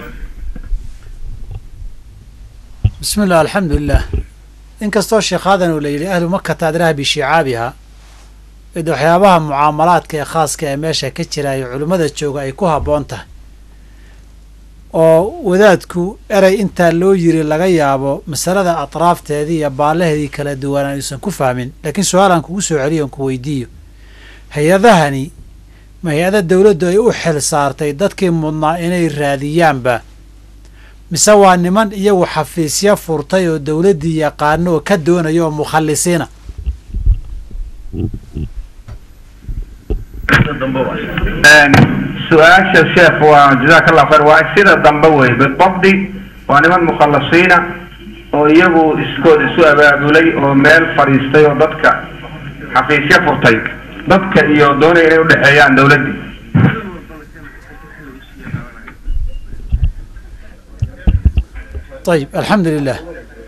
Speaker 5: bismi illah alxamdu lilah inkastoo sheekhadan uu la yidhi ahlu makata adraha bishicaabiha mid waxyaabaha mucaamalaadka ee khaaska ee meesha ka jiraayo culimmada jooga ay ku habboon tahay oo wadaadku erey intaa loo yiri laga yaabo masalada atraafteedii iyo baallaheedii kala duwanaan aysan ku fahmin laakiin su-aalaan kugu soo celiyo on ku weydiiyo hay-adahani ma hay-ada dowladdu ay u xil saartay dadkii mudnaa inay raadiyaanba mise waa niman iyagu xafiisyo furtay oo dowladdii yaqaano oo ka doonaya oo mukhallisiina
Speaker 4: su-aasha sheekh waa jazaaka allah khayr waa sida dambe wey bidabdi waa niman mukhalasiina oo iyagu iskood isu abaabulay oo meel fadhiistay oo dadka xafiisyo furtay dadka iyo doonaya inay udhexeeyaan dowladdii
Speaker 5: ayib alxamdu lilah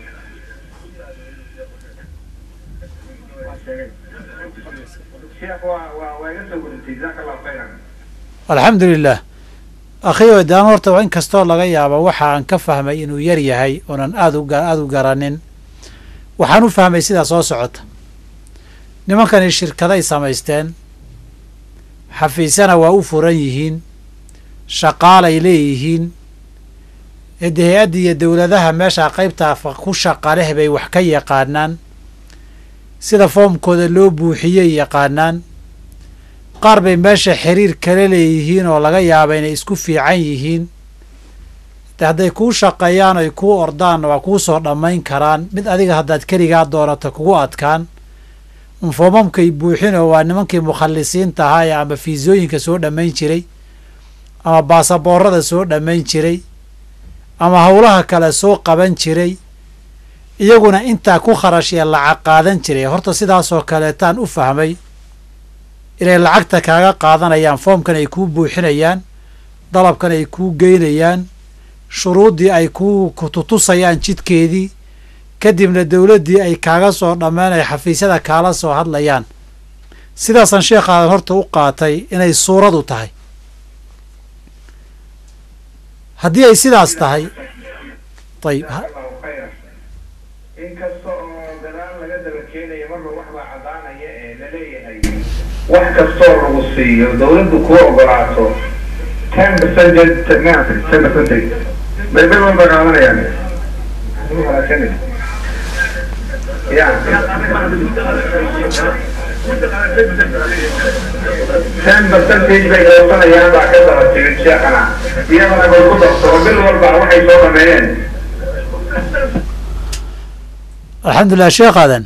Speaker 5: alxamdu lilah akhiyo daan horta in kastoo laga yaabo waxa aan ka fahmay inuu yar yahay oonan aad u aada u garanin waxaan u fahmay sidaa soo socota nimankani shirkaday samaysteen xafiisyana waa u furan yihiin shaqaalay leeyihiin ede hay-adda iyo dowladaha meeshaa qaybtaa ku shaqa leh bay wax ka yaqaanaan sida foomkooda loo buuxiyey yaqaanaan qaar bay meesha xiriir kala leeyihiin oo laga yaaba inay isku fiican yihiin de hadday kuu shaqeeyaan ay kuu ordaan waa kuu soo dhammayn karaan mid adiga haddaad keligaa doonato kugu adkaan unfoomamkay buuxinoo waa nimankii mukhallisiinta ahaa ee ama fiisooyinka soo dhammayn jiray ama baasaboorada soo dhammayn jiray ama howlaha kale soo qaban jiray iyaguna intaa ku kharash iyo lacag qaadan jiray horta sidaasoo kaleetaan u fahmay inay lacagta kaaga qaadanayaan foomkan ay kuu buuxinayaan dalabkan ay kuu geynayaan shuruuddii ay kuu kututusayaan jidkeedii kadibna dowladdii ay kaaga soo dhammeyn ay xafiisyada kaala soo hadlayaan sidaasaan sheekaadan horta u qaatay inay suuradu tahay haddii ay sidaas tahay ayib
Speaker 4: inkasta oo gadaal laga daba keenayo marba waxbaa caddaanaya ee laleeyahay wax kastoo lagu siiyo dawladdu kuu ogolaato ten percentage ten percentage bay bil walba qaadanayaan ya ten percentage bay goosanayaan baa ka daba timid sheekana iyadana bay ku darto oo bil walba waxay soo dhameeyeen
Speaker 5: alxamdulilah sheekhadan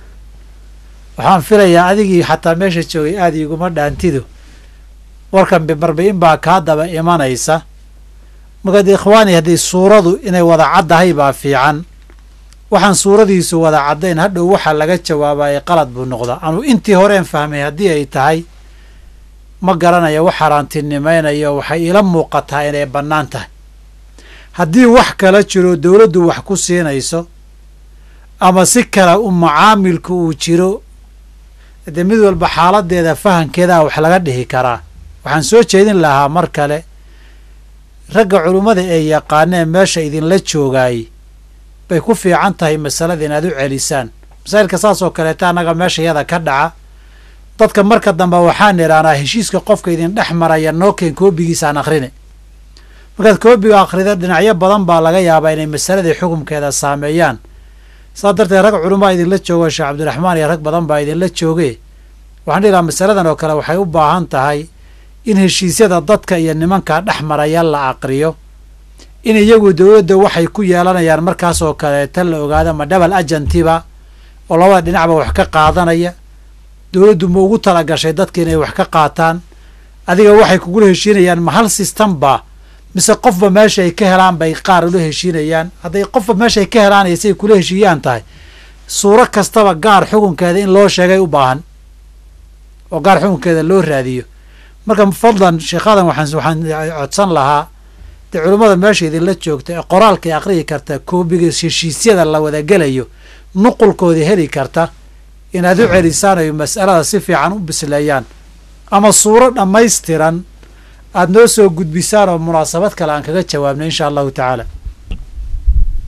Speaker 5: waxaan filayaa adigii xataa meesha joogay aada iguma dhaantido warkan bimarba-in baa kaa daba imanaysa markaad ikhwaani haddii suuradu inay wada caddahay baa fiican waxaan suuradiisu wada caddayn hadhow waxaa laga jawaabayay qalad buu noqdaa anuu intii horeen fahmay haddii ay tahay ma garanayo wax haraantinimaynayo waxay ila muuqataa inay bannaan tahay haddii wax kala jiro dowladdu wax ku siinayso ama si kale u macaamilku uu jiro dee mid walba xaaladeeda fahankeedaa wax laga dhihi karaa waxaan soo jeedin lahaa mar kale ragga culummada ee yaqaanee meesha idinla joogaay bay ku fiican tahay masalada inaad u celisaan masaa'ilka saas oo kaleeta annaga meesha yada ka dhaca dadka marka dambe waxaan idhaanaa heshiiska qofka idin dhex maraya nookeen koobigiisaan akhrine markaad koobiga akhrida dhinacyo badan baa laga yaabaa inay masaladii xukumkeeda saameeyaan saas darteed rag culumaa idinla joogo sheekh cabdiraxmaan iyo rag badan baa idinla jooge waxaan dhihi lahaa masaladan oo kale waxay u baahan tahay in heshiisyada dadka iyo nimanka dhex maraya la aqriyo in iyagu dowladda waxay ku yeelanayaan markaas oo kaleeta la ogaado ma dhabal ajantiba oo labada dhinacba wax ka qaadanaya dowladdu ma ugu talagashay dadka inay wax ka qaataan adiga waxay kugula heshiinayaan ma hal sistamba mise qofba meesha ay ka helaan bay qaar ula heshiinayaan hadday qofba meesha ay ka helaan iyo siay kula heshiiyaan tahay suuro kastaba gaar xukunkeeda in loo sheegay u baahan oo gaar xukunkeeda loo raadiyo marka fadlan sheekhadan waxaan waxaan codsan lahaa dee culummada meesha idinla joogta ee qoraalkay aqriyi karta koobiga heshiisyada la wadagelayo nuqulkooda heli karta inaad u celisaan ay mas'alada si fiican u bisleeyaan ama suuro dhammaystiran aada noo soo gudbisaan oo munaasabad kale aan kaga jawaabno insha allahu tacaala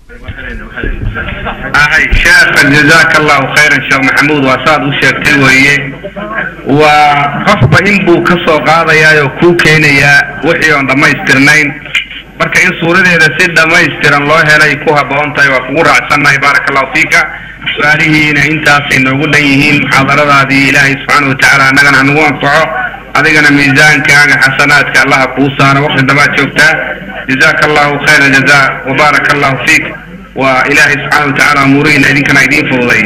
Speaker 4: ahay sheekhan jazaaka allahu khayran sheekh maxamuud waa saad u sheegtay weeye waa qofba in buu ka soo qaadayaa oo kuu keenayaa wixii oon dhammaystirnayn marka in suuradeeda si dhammaystiran loo helay ku habboon tahay waa kugu raacsannahay baaraka allahu fiika su-aalihiina intaasay noogu dhan yihiin muxaadaradaadii ilaahay subxaana watacaala annagana hanagu anfaco adigana miisaankaaga xasanaadka allaha kuu saaro waqti dabaad joogtaa jazaaka allahu khayra jazaa wabaaraka allahu fiik waa ilaahay subxaana watacaala umuurihiina idinkana idiin fududay